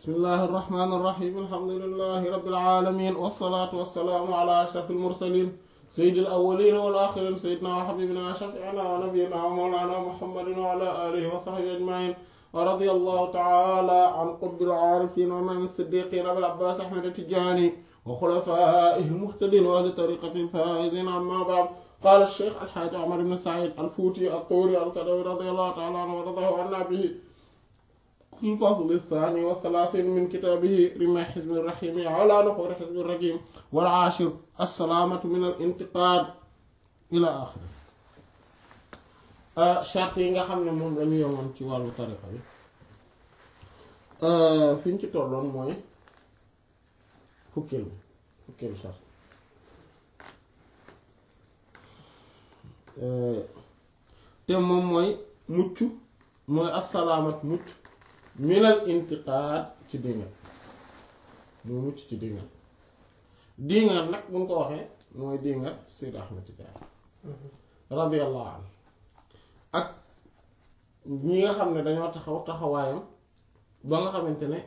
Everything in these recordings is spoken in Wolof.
bismillahi irrahmani irrahim alhamdulilahi rabbil alamin wassalaatu wassalaamu ala ashraf almursalin sayyidi alawalin wal axirin sayyidina wa habibina wa shafiina wa nabiyina wa mawlana muhammadin wa ala alihi wa sahbihi ajmain wa radiya allahu taala an qutbil aarifin wa imaam siddiqin abil abbas ahmad tijani wa xulafaihi almuhtadin wa ahli tariqati alfaizin amma ba'd قال الشيخ الحاج عمر بن سعيد الفوتي الطوري الكدوي رضي الله تعالى عنه ورضاه عنا به في الفصل الثاني والثلاثين من كتابه رمى حزب الرحيم على نحور حزب الرجيم والعاشر السلامة من الانتقاد إلى آخره charte yi nga xam ne moom lañu yemoon ci wàllu tarixa bi fi ñu ci tolloon mooy fukkeel bi fukkeelu charte te moom mooy mucc mooy assalaamat mucc minal intiqaad ci dingal mooy mucc ci dingal dingal nag bu ñu ko waxee mooy dingal Seydi Ahmed Tidiane radiyallahu anhu ak ñi nga xam ne dañoo taxaw taxawaayam ba nga xamante ne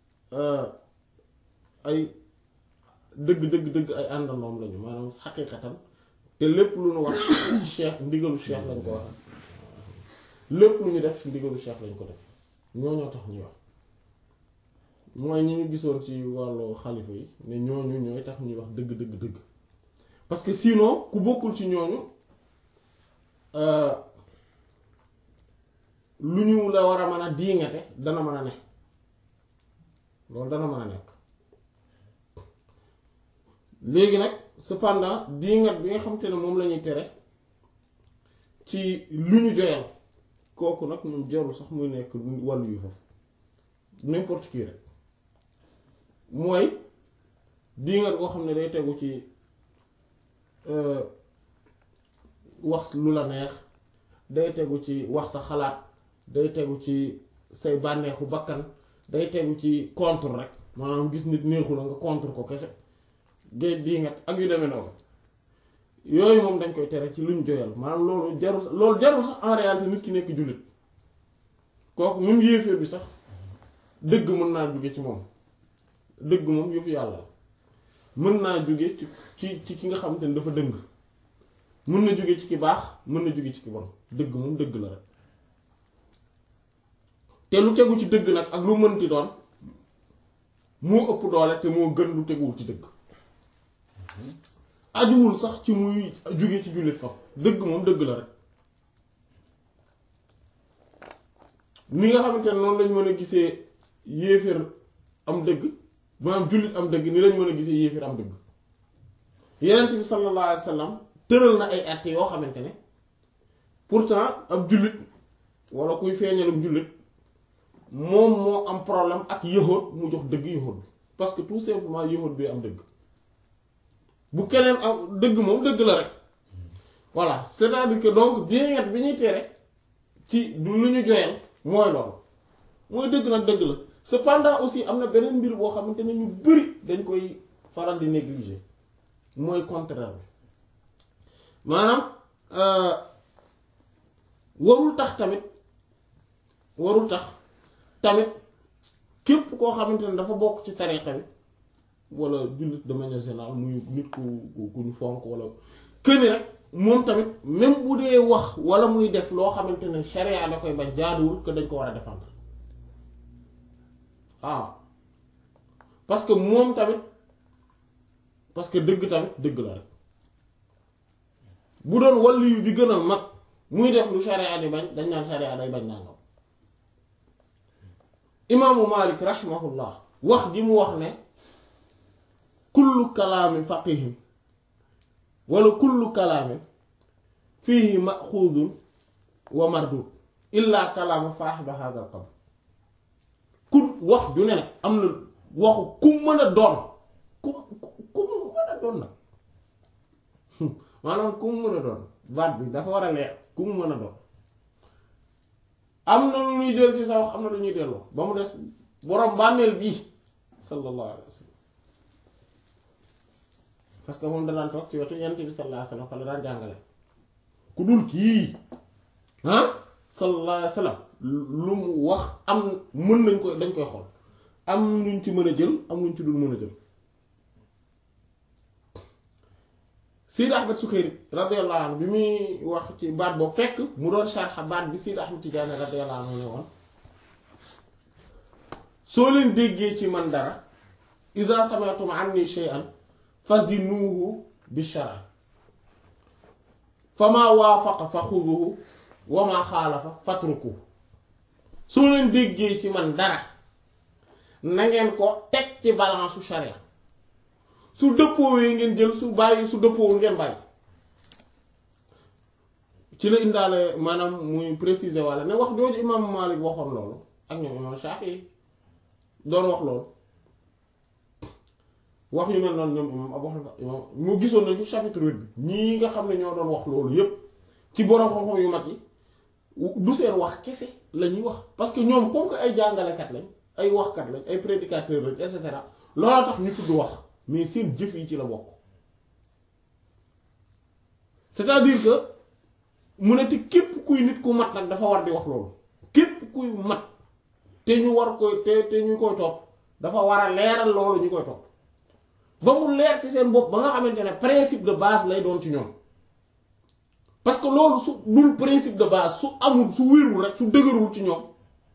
ay dëgg dëgg dëgg ay àndandoom lañu maanaam xaqiiqatan te lépp lu ñu wax cheikh ndigalu cheikh lañ ko wax lépp lu ñu def ci ndigalu cheikh lañ ko def ñooñoo tax ñuy wax mooy ñi ñu gisoon ci wàllu xalifa yi ne ñooñu ñooy tax ñuy wax dëgg dëgg dëgg parce que sinon ku bokkul ci ñooñu lu ñu la war a mën a diingate dana mën a ne loolu dana mën a nekk léegi nag cependant diingat bi nga xamante ne moom la ñuy tere ci lu ñu joyal kooku nag moom jarul sax muy nekk wàllu yu foofu n'importe qui rek mooy diingat boo xam ne day tegu ci wax lu la neex day tegu ci wax sa xalaat day tegu ci say bànneexu bakkan day tegu ci contre rek maanaam gis nit neexu la nga contre ko kese géej diingat ak yu demee noonu yooyu moom dañ koy tere ci luñ joyal maanaam loolu jarul loolu jarul sax en réalité nit ki nekk jullit kooku même yéeféer bi sax dëgg mën naa jóge ci moom dëgg moom yëfu yàlla la mën naa jóge ci ci ci ki nga xamante ne dafa dëng mën na jóge ci ki baax mën na jóge ci ki bon dëgg moom dëgg la rek te lu tegu ci dëgg nag ak lu mënti doon moo ëpp doole te moo gën lu teguwul ci dëgg ajuwul sax ci muy jóge ci jullit faf dëgg moom dëgg la rek ni nga xamante ne noonu lañ mën a gisee yéeféer am dëgg maanaam jullit am dëgg ni lañ mën a gisee yéeféer am dëgg yenent bi sallallahu alayhi wa sallam tëral na ay àtte yoo xamante ne pourtant ab jullit wala kuy feeñalum jullit moom moo am problème ak yëhoot mu jox dëgg yëhoot bi parce que tout simplement yëhoot bi am dëgg bu keneen am dëgg moom dëgg la rek voilà c'est-à-dire que donc diingat bi ñuy tere ci du lu ñu joyal mooy loolu mooy dëgg nag dëgg la cependant aussi am na beneen mbir boo xamante ne ñu bari dañ koy faral di négliger mooy contraire bi maanaam warul tax tamit warul tax tamit képp koo xamante ne dafa bokk ci tariqa bi wala jullit de manière générale muy nit ku ku ñu fonk wala këni rek moom tamit même bu dee wax wala muy def loo xamante ne sharia da koy bañ jaaduwul que dañ ko war a défendre ah parce que moom tamit parce que dëgg tamit dëgg la rek bu doon waliyu bi gën a mag muy def lu sharia di bañ dañ naan sharia day bañ nangam imaamu Malik rahimahullah wax ji mu wax ne kullu kalaami faqihin wala kullu kalaamin fiihi maxuudun wa mardud illa kalaama saaxiba haadal qabr ku wax ju ne nag am na waxu ku mën a doon ku ku mën a doon nag maanaam ku mu mën a doon baat bi dafa war a leer ku mu mën a doon am na lu ñuy jël ci sa wax am na lu ñuy delloo ba mu des borom bàmmeel bii sallallahu alayhi wa sallam parce que moom danaan toog ci wetu yent bi sallallahu alayhi wa sallam fa la daan jàngale ku dul kii ah sallallahu alayhi wa sallam lu mu wax am mën nañ koy dañ koy xool am luñ ci mën a jël am luñ ci dul mën a jël Sidi Ahmed Sukayri radiyallahu anhu bi muy wax ci baat boobu fekk mu doon sharxa baat bi Sidi Ahmed Tidiane radiyallahu anhu ne woon soo leen déggee ci man dara iza sami'tum anni shay'an fazinuhu bi shara fa maa waafaqa fa xuduhu wa maa xaalafa fatruku soo leen déggee ci man dara na ngeen ko teg ci balance su sharia su dëppoowee ngeen jël su bàyyi su dëppoowul ngeen bàyyi ci la indaale maanaam muy préciser walla ne wax jooju imam Malik waxoon loolu ak ñoom imam Shafi'i doon wax loolu wax yu mel noonu ñoom imam Abu Hanifa imam mu gisoon nañu chapitre huit bi ñii nga xam ne ñoo doon wax loolu yépp ci boroom xam-xam yu mag yi du seen wax kese la ñuy wax parce que ñoom comme que ay jàngalekat lañ ay waxkat lañ ay prédicateurs lañ et cetera looloo tax ñu tudd wax mais seen jëf yi ci la bokk c'est-à-dire que mu ne te képp kuy nit ku mat nag dafa war di wax loolu képp kuy mat te ñu war koy te te ñu koy topp dafa war a leeral loolu ñu koy topp ba mu leer ci seen bopp ba nga xamante ne principe de base lay doon ci ñoom parce que loolu su dul principe de base su amul su wérul rek su dëgërul ci ñoom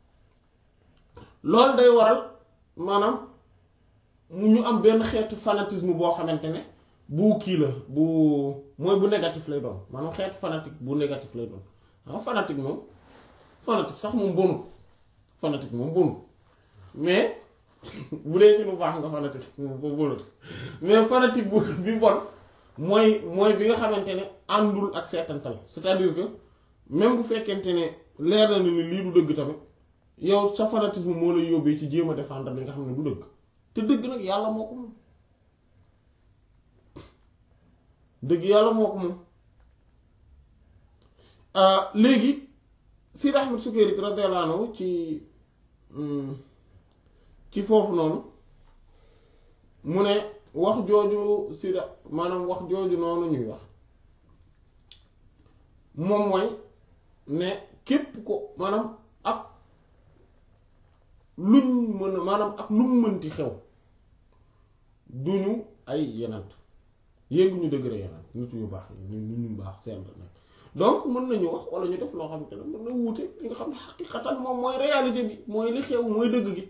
loolu day waral maanaam mu ñu am benn xeetu fanatisme boo xamante ne bu kii la bu mooy bu négatif lay doon maanaam xeetu fanatique bu négatif lay doon waaw fanatique moom fanatique sax moom bonut fanatique moom bonut mais bu dee ci lu baax nga fanatique moom bonut mais fanatique bu bi bon mooy mooy bi nga xamante ne àndul ak seetantal c'est-à-dire que même bu fekkente ne leer na ni lii du dëgg tamit yow sa fanatisme moo lay yóbbee ci jéem a défendre li nga xam ne du dëgg te dëgg nag yàlla moo ko moom dëgg yàlla moo ko moom léegi Sidi Ahmed Sukayri radiyallahu anhu ci ci foofu noonu mu ne wax jooju Sidi maanaam wax jooju noonu ñuy wax moom mooy ne képp ko maanaam ak luñ mën a maanaam ak lu mu mënti xew duñu ay yenant yéeguñu dëgëre yenant nit ñu baax ñu nit ñu baax seen nag donc mën nañu wax wala ñu def loo xam te ne mën na wuute li nga xam ne xaqiqatan moom mooy réalité bi mooy li xew mooy dëgg gi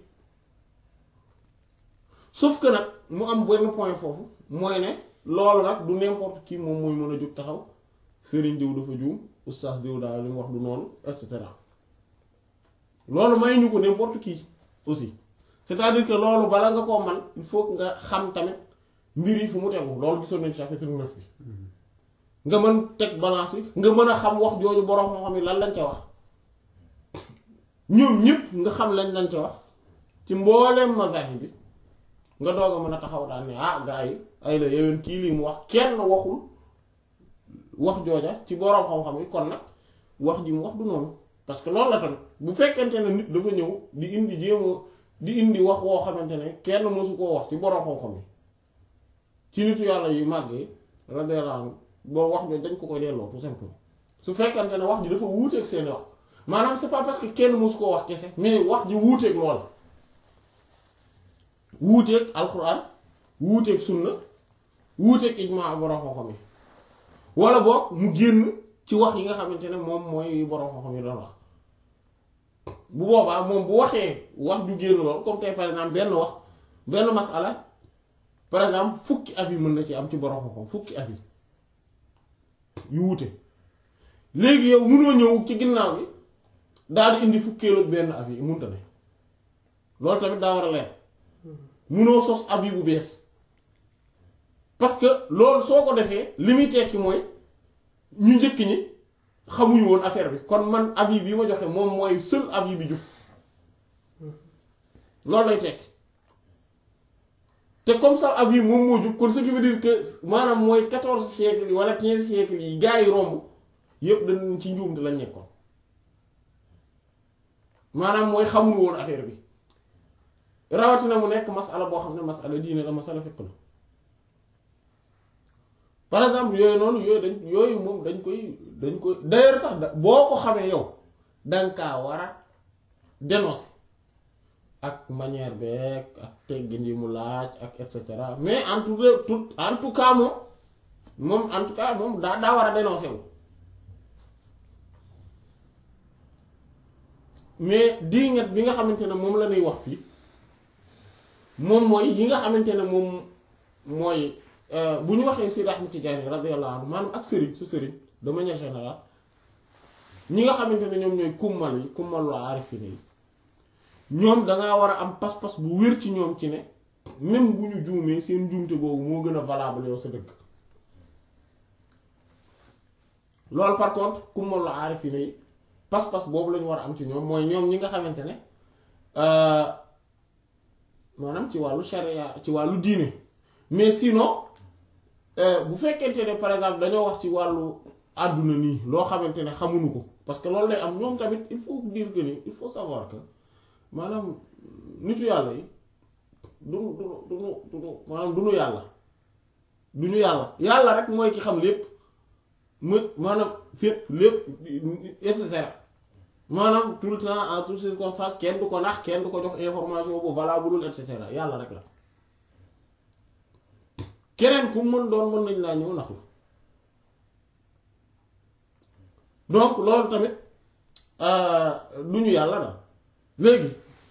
sauf que nag mu am benn point foofu mooy ne loolu nag du n'importe qui moom mooy mën a jóg taxaw sëriñ diw dafa juum oustaz diw daal li mu wax du noonu et cetera loolu may ñu ko n'importe qui aussi c'est-à-dire que loolu bala nga koo man il faut nga xam tamit mbir yi fu mu tegu loolu gisoon nañu chapitre neuf bi nga mën teg balance bi nga mën a xam wax jooju borom moo xam ne lan lañ ca wax ñoom ñëpp nga xam lañ lañ ca wax ci mbooleem mazahib bi nga doog a mën a taxaw daal ne ah gaa yi ay la yowén kii lii mu wax kenn waxul wax jooja ci borom xam-xam yi kon nag wax ji mu wax du noonu parce que loolu la tamit bu fekkente ne nit dafa ñëw di indi jéema di indi wax woo xamante ne kenn mësu koo wax ci borom xam-xam yi ci nitu yàlla yu màggee radiyallahu anhu boo wax jooju dañ ko koy delloo tout simplement su fekkente ne wax ji dafa wuuteeg seeni wax maanaam c'est pas parce que kenn mësu koo wax kese mais wax ji wuuteeg lool wuuteeg alxuraan wuuteeg sunna wuuteeg ijmaa borom xam-xam yi wala boog mu génn ci wax yi nga xamante ne moom mooy borom xam-xam yi doon wax bu boobaa moom bu waxee wax ju génn lool comme tey par exemple benn wax benn masala par exemple fukki avis mën na ci am ci borom xam-xam fukki avis yu wuute léegi yow mënoo ñëw ci ginnaaw bi daal di indi fukkeelu benn avis mënta ne loolu tamit daa war a leer mënoo sos avis bu bees parce que loolu soo ko defee li muy tekki mooy ñu njëkk ñi xamuñu woon affaire bi kon man avis bi ma joxe moom mooy seul avis bi jub loolu lay tekki te comme ça avis moom moo jub kon ce qui veut dire que maanaam mooy quatorze siècles yi wala quinze siècles yi gaa yi romb yépp dañ ci njuumte lañ nekkoon maanaam mooy xamuñu woon affaire bi rawatina mu nekk masala boo xam ne masala diine la masala fiqh la par exemple yooyu noonu yooyu dañ yooyu moom dañ koy dañ koy d'ailleurs sax da boo ko xamee yow danga kaa war a dénoncer ak manière beeg ak teggin yi mu laaj ak et cetera mais en tout tout en tout cas moom moom en tout cas moom daa daa war a dénoncer wu mais diingat bi nga xamante ne moom la ñuy wax fii moom mooy yi nga xamante ne moom mooy bu ñu waxee Seydi Ahmad Tijaani radiyallahu anhu maanaam ak sëriñ su sëriñ de manière générale ñi nga xamante ne ñoom ñooy kummal yi kummalu aarifina yi ñoom dangaa war a am pas-pas bu wér ci ñoom ci ne même bu ñu juumee seen njuumte googu moo gën a valable yow sa dëkk loolu par contre kummalu aarifina yi pas-pas boobu lañu war a am ci ñoom mooy ñoom ñi nga xamante ne maanaam ci wàllu sharia ci wàllu diine mais sinon bu fekkente ne par exemple dañoo wax ci wàllu àdduna nii loo xamante ne xamuñu ko parce que loolu lay am ñoom tamit il faut dire que ni il faut savoir que maanaam nitu yàlla yi duñu duñu duñu duñu maanaam duñu yàlla duñu yàlla yàlla rek mooy ki xam lépp mu maanaam fépp lépp et cetera maanaam tout le temps en toutes circonstances kenn du ko nax kenn du ko jox information bu valable et cetera yàlla rek la keneen ku mën doon mën nañ laa ñëw nax la donc loolu tamit du ñu yàlla daal léegi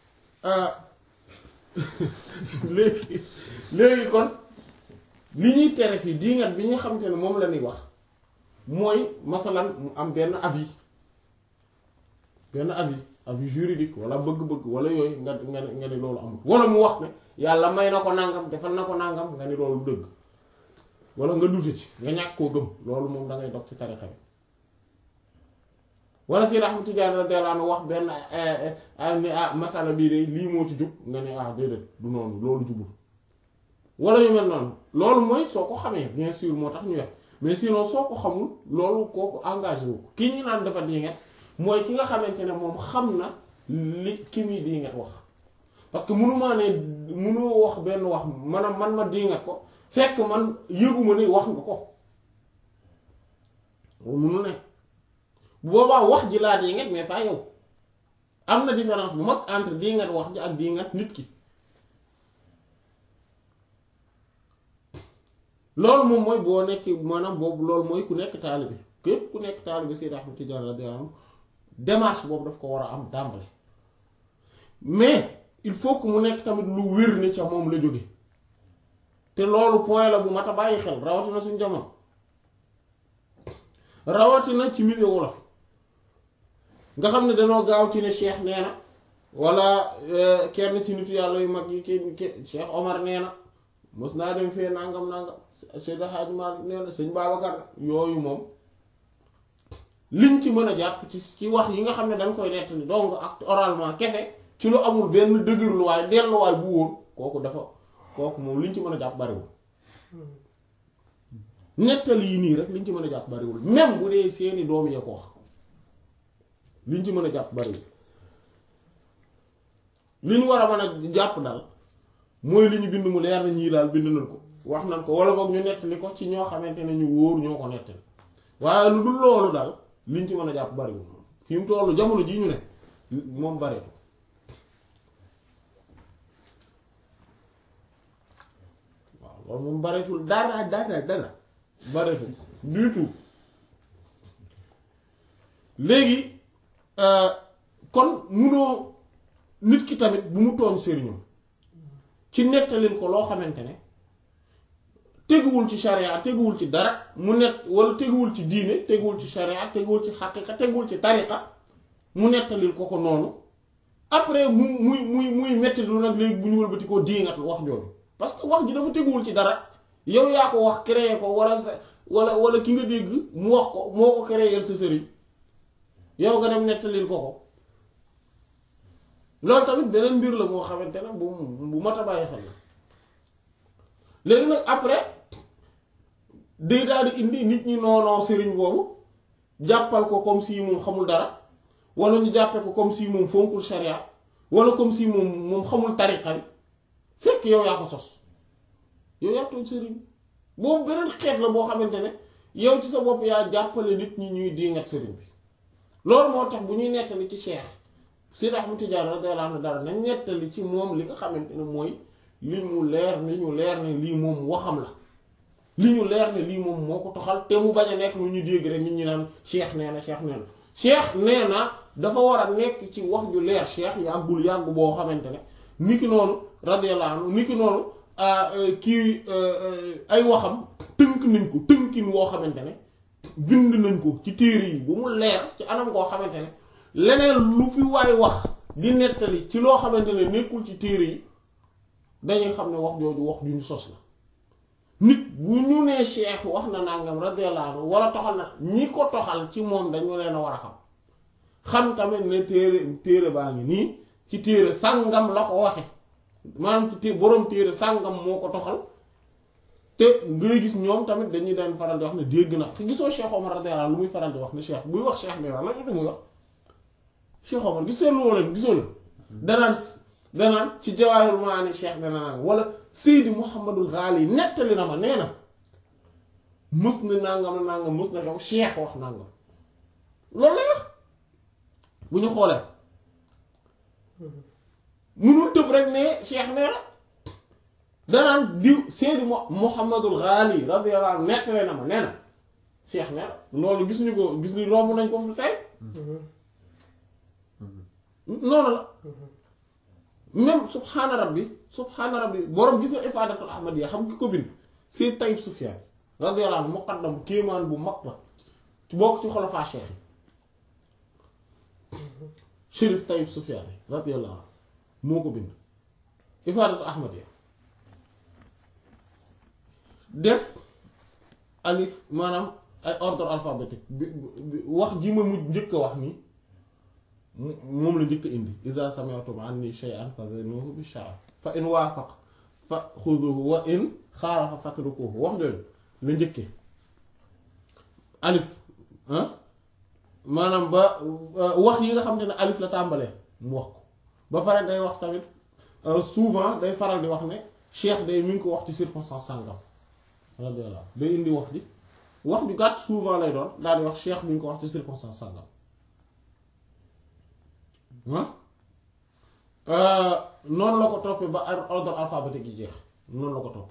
léegi léegi kon li ñuy tere fii diingat bi nga xamante ne moom la ñuy wax mooy masalan mu am benn avis benn avis avis juridique wala bëgg-bëgg wala yooyu nga nga ne nga ne loolu amul wala mu wax ne yàlla may na ko nangam defal na ko nangam nga ni loolu dëgg wala nga dute ci nga ñàkk koo gëm loolu moom da ngay dog ci tarixa bi wala si Ahmad Tijaan radiyallahu anhu wax benn ne ah masala bii de lii moo ci jub nga ne ah déedéet du noonu loolu jubul wala yu mel noonu loolu mooy soo ko xamee bien sûr moo tax ñu wax mais sinon soo ko xamul loolu kooku engagé wu ko ki ñu naan dafa dinget mooy ki nga xamante ne moom xam na li ki muy dinget wax parce que mënumaa ne mënoo wax benn wax maanaam man ma dinget ko fekk man yëguma ni wax nga ko mënu ne boobaa wax ji laa dinget mais pas yow am na différence bu mag entre dinget wax ji ak dinget nit ki loolu moom mooy boo nekk maanaam boobu loolu mooy ku nekk taalibe képp ku nekk taalibe Seydi Ahmad Tijaan radiyallahu anhu démarche boobu daf ko war a am dàmbale mais il faut que mu nekk tamit lu wér ni ca moom la jóge te loolu point la bu mat a bàyyi xel rawatina suñ jamono rawatina ci milieu wolof nga xam ne danoo gaaw ci ne Cheikh nee na wala kenn ci nitu yàlla yu mag yi ki Cheikh Omar nee na mos naa dem fee nangam nangam Seydi Hadji Malick nee na sëñ Babacar yooyu moom liñ ci mën a jàpp ci ci wax yi nga xam ne dañ koy nettali donc ak oralement kese ci lu amul benn dëgërluwaay delluwaay bu wóor kooku dafa kooku moom liñ ci mën a jàpp bariwul nettali yi nii rek liñ ci mën a jàpp bariwul même bu dee seeni doom yee ko wax liñ ci mën a jàpp bariwul li ñu war a mën a jàpp daal mooy li ñu bind mu leer na ñii daal bind nañ ko wax nañ ko wala boog ñu nettali ko ci ñoo xamante ne ñu wóor ñoo ko nettali waaye lu dul loolu daal liñ ci mën a jàpp bariwul fi mu tollu jamono ji ñu ne moom bareetu waaw loolu moom bareetul dara dara dara bareetul du tout léegi kon munoo nit ki tamit bu mu tooñ sëriñam ci nettalil ko loo xamante ne teguwul ci sharia teguwul ci dara mu net wala teguwul ci diine teguwul ci sharia teguwul ci xaqiqa teguwul ci tariqa mu nettalil ko ko noonu après mu muy muy muy metti lu nag léegi bu ñu wëlbati ko diingat wax jooju parce que wax ji dafa teguwul ci dara yow yaa ko wax créer ko wala sa wala wala ki nga dégg mu wax ko moo ko créer sa sëriñ yow nga dem nettalil ko ko loolu tamit beneen mbir la moo xamante ne bu bu mat a bàyyi xel la léegi nag après day daal di indi nit ñi noonoo sëriñ boobu jàppal ko comme si moom xamul dara wala ñu jàppe ko comme si moom fonkul sharia wala comme si moom moom xamul tariqa bi fekk yow yaa ko sos yow yaa tooñ sëriñ boobu beneen xeet la boo xamante ne yow ci sa bopp yaa jàppale nit ñi ñuy dingat sëriñ bi loolu moo tax bu ñuy nettali ci cheikh Seydi Ahmad Tidiane radiyallahu anhu dara nañ nettali ci moom li nga xamante ne mooy li mu leer ni ñu leer ne lii moom waxam la li ñu leer ne lii moom moo ko toxal te mu bañ a nekk lu ñu dégg rek nit ñi naan cheikh nee na cheikh nee na cheikh nee na dafa war a nekk ci wax ju leer cheikh yàggul yàgg boo xamante ne niki noonu radiyallahu anhu niki noonu kii ay waxam tënk nañ ko tënkin woo xamante ne bind nañ ko ci téere yi bu mu leer ci anam koo xamante ne leneen lu fi waay wax di nettali ci loo xamante ne nekkul ci téere yi dañuy xam ne wax jooju wax ju ñu sos la nit bu ñu nee cheikh wax na nangam radiyallahu anhu wala toxal na ñi ko toxal ci moom dañu leen a war a xam xam tamit ne téere téere baa ngi nii ci téere sàngam la ko waxe maanaam ci té boroom téere sàngam moo ko toxal te ngay gis ñoom tamit dañuy daan faral di wax ne dégg na fi gisoo Cheikh Omar radiyallahu lu muy faral di wax ne cheikh buy wax cheikh ne wax la ñu muy wax Cheikh Omar gisee lu wala gisoo la danaan danaan ci jawaahirul maani cheikh dana naan wala Seydi Mouhamadul Ghali nettali na ma nee na mës na nangam na nangam mës na xew cheikh wax nangam loolu la wax bu ñu xoolee munul tëb rek ne cheikh nee na danaan diw Seydi Mouhamadul Ghali radiyallahu anhu nettali na ma nee na cheikh nee na loolu gis ñu ko gis ni romb nañ ko fi tey noonu la même subhaana rabbi subhaana rabbi borom gis na ifaadatul ahmadiyya xam ki ko bind Seyd Tayyib Sufyaan radiyallahu anhu muqaddam kéemaan bu mag la ci bokk ci xolofaa cheikh yi Chérif Tayyib Sufyaan radiyallahu anhu moo ko bind ifaadatul ahmadiyya def alif maanaam ay ordre alphabétique bi wax ji ma mujj njëkk a wax nii moom la njëkk a indi iza sami'tum anni shay'an fazinuhu bi sharaf fa in waafaq fa xuduhu wa in xaalafa fatrukuhu wax jooju la njëkkee alif maanaam ba wax yi nga xam te ne alif la tàmbalee mu wax ko ba pare day wax tamit souvent day faral di wax ne cheikh day mi ngi ko wax ci circonstance sàngam radiyallahu day indi wax ji wax ju gàtt souvent lay doon daal di wax cheikh mi ngi ko wax ci circonstance sàngam noonu la ko toppee ba ordre alphabétique yi jeex noonu la ko topp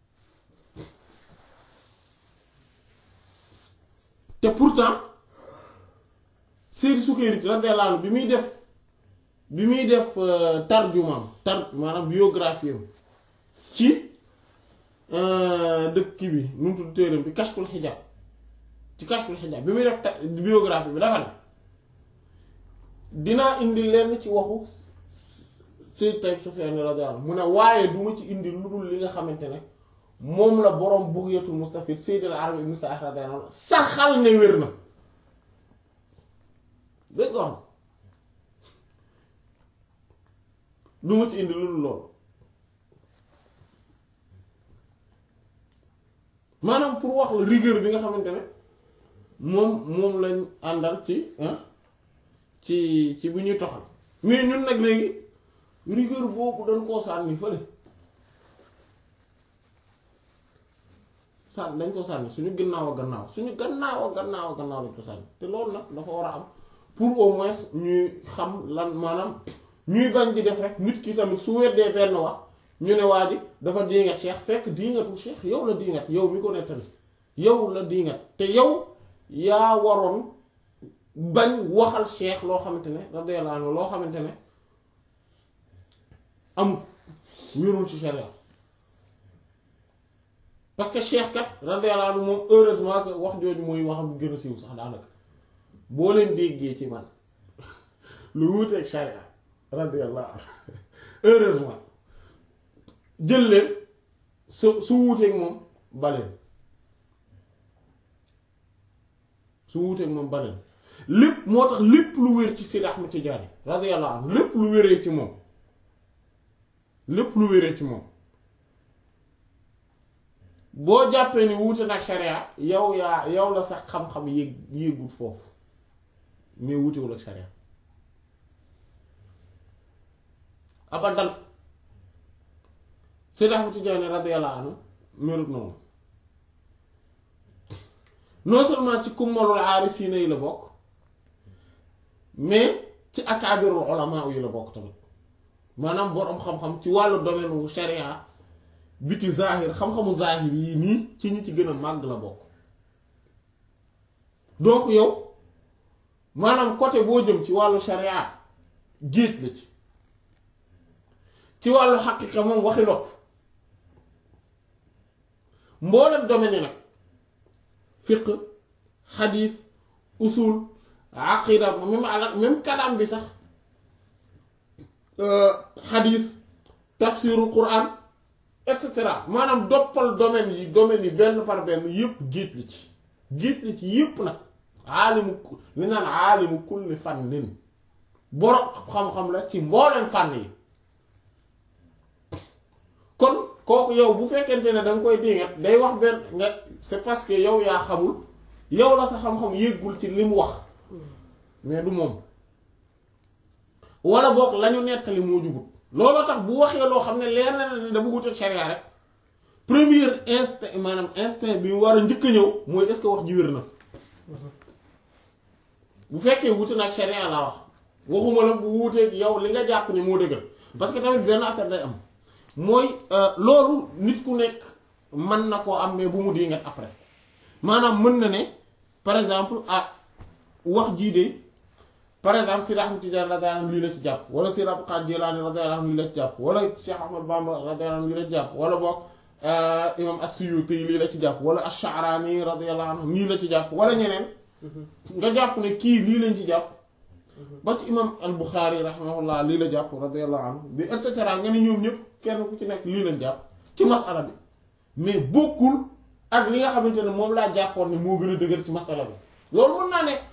te pourtant Seydi Sukayri radiyallahu anhu bi muy def bi muy def tarjumaam tar maanaam biographie am ci dëkk bi nu mu tudd téeram bi Kashful Hijab ci Kashful Hijab bi muy def biographie bi dafa ne dinaa indi lenn ci waxu Sayyid Tayyib Sufyaan radiyallahu anhu mu ne waaye duma ci indi lu dul li nga xamante ne moom la boroom Bughyatul Mustafid Sayyid al-Arabi ibn Sa'd radiyallahu anhu saxal ne wér na dégg nga xam duma ci indi lu dul loolu maanaam pour wax la rigueur bi nga xamante ne moom moom lañ àndal ci ci ci bu ñuy toxal mais ñun nag léegi rigueur boobu dañ koo sànni fële sànni dañ ko sànni suñu gannaaw a gannaaw suñu gannaaw a gannaaw a gannaaw lañ ko sànni te loolu nag dafa war a am pour au moins ñuy xam lan maanaam ñuy bañ di def rek nit ki tamit su weddee benn wax ñu ne waa ji dafa diingat cheikh fekk diingatul cheikh yow la diingat yow mi ko nettali yow la diingat te yow yaa waroon bañ waxal cheikh loo xamante ne radiyallahu anhu loo xamante ne amul wérul ci sharia parce que cheikh kat radiyallahu anhu moom heureusement que wax jooju mooy waxam bu gën a siiw sax daanaka boo leen déggee ci man lu wuuteeg sharia radiyallahu anhu heureusement jël leen su su wuuteeg moom baleen su wuuteeg moom baleen lépp moo tax lépp lu wér ci Seydi Ahmad Tijaani radiyallahu anhu lépp lu wéree ci moom lépp lu wéree ci moom boo jàppee ni wuute nag sharia yow yaa yow la sax xam-xam yéeg yéegul foofu mais wuutewul ak sharia abadan Seydi Ahmad Tijaani radiyallahu anhu melut noonu non seulement ci kummalul aarifiina yi la bokk mais ci akaabirul ulama yi la bokk tamit maanaam boroom xam-xam ci wàllu domaine wu sharia biti zahir xam-xamu zahir yi nii ci ñi ci gën a màgg la bokk donc yow maanaam côté boo jëm ci wàllu sharia géej la ci ci wàllu xaqiqa moom waxi nopp mboolem domaine yi nag fiqh xadiis usul aqida même ala même kalaam bi sax xadiis tafsiru quran et cetera maanaam doppal domaine yi domaine yi benn par benn yépp géej la ci géej la ci yépp nag aalimu li naan aalimu kulli fannin boroom xam-xam la ci mbooleem fànn yi kon kooku yow bu fekkente ne da nga koy dingat day wax benn nga c'est parce que yow yaa xamul yow la sa xam-xam yéggul ci li mu wax mais du moom wala boog lañu nettali moo jubut looloo tax bu waxee loo xam ne leer na ne dafa wuteeg sharia rek premier instinct maanaam instinct bi war a njëkk a ñëw mooy est-ce que wax ji wér na bu fekkee wute nag sharia laa wax waxuma la bu wuuteeg yow li nga jàpp ne moo dëggal parce que tamit benn affaire day am mooy loolu nit ku nekk mën na koo am mais bu mu dingat après maanaam mën na ne par exemple ah wax jii de par exemple Sidi Ahmed Tidiane radiyallahu anhu lii la ci jàpp wala Sidi Abdul Qadir Jilani radiyallahu anhu lii la ci jàpp wala Cheikh Ahmad Bamba radiyallahu anhu lii la ci jàpp wala boog imam As-Suyuti lii la ci jàpp wala Ash-Sha'rani radiyallahu anhu lii la ci jàpp wala ñeneen nga jàpp ne kii lii lañ ci jàpp ba ci imam Al-Bukhari rahimahullah lii la jàpp radiyallahu anhu bi et cetera nga ne ñoom ñëpp kenn ku ci nekk lii lañ jàpp ci masala bi mais bokkul ak li nga xamante ne moom laa jàppoon ne moo gën a dëgër ci masala bi loolu mën naa nekk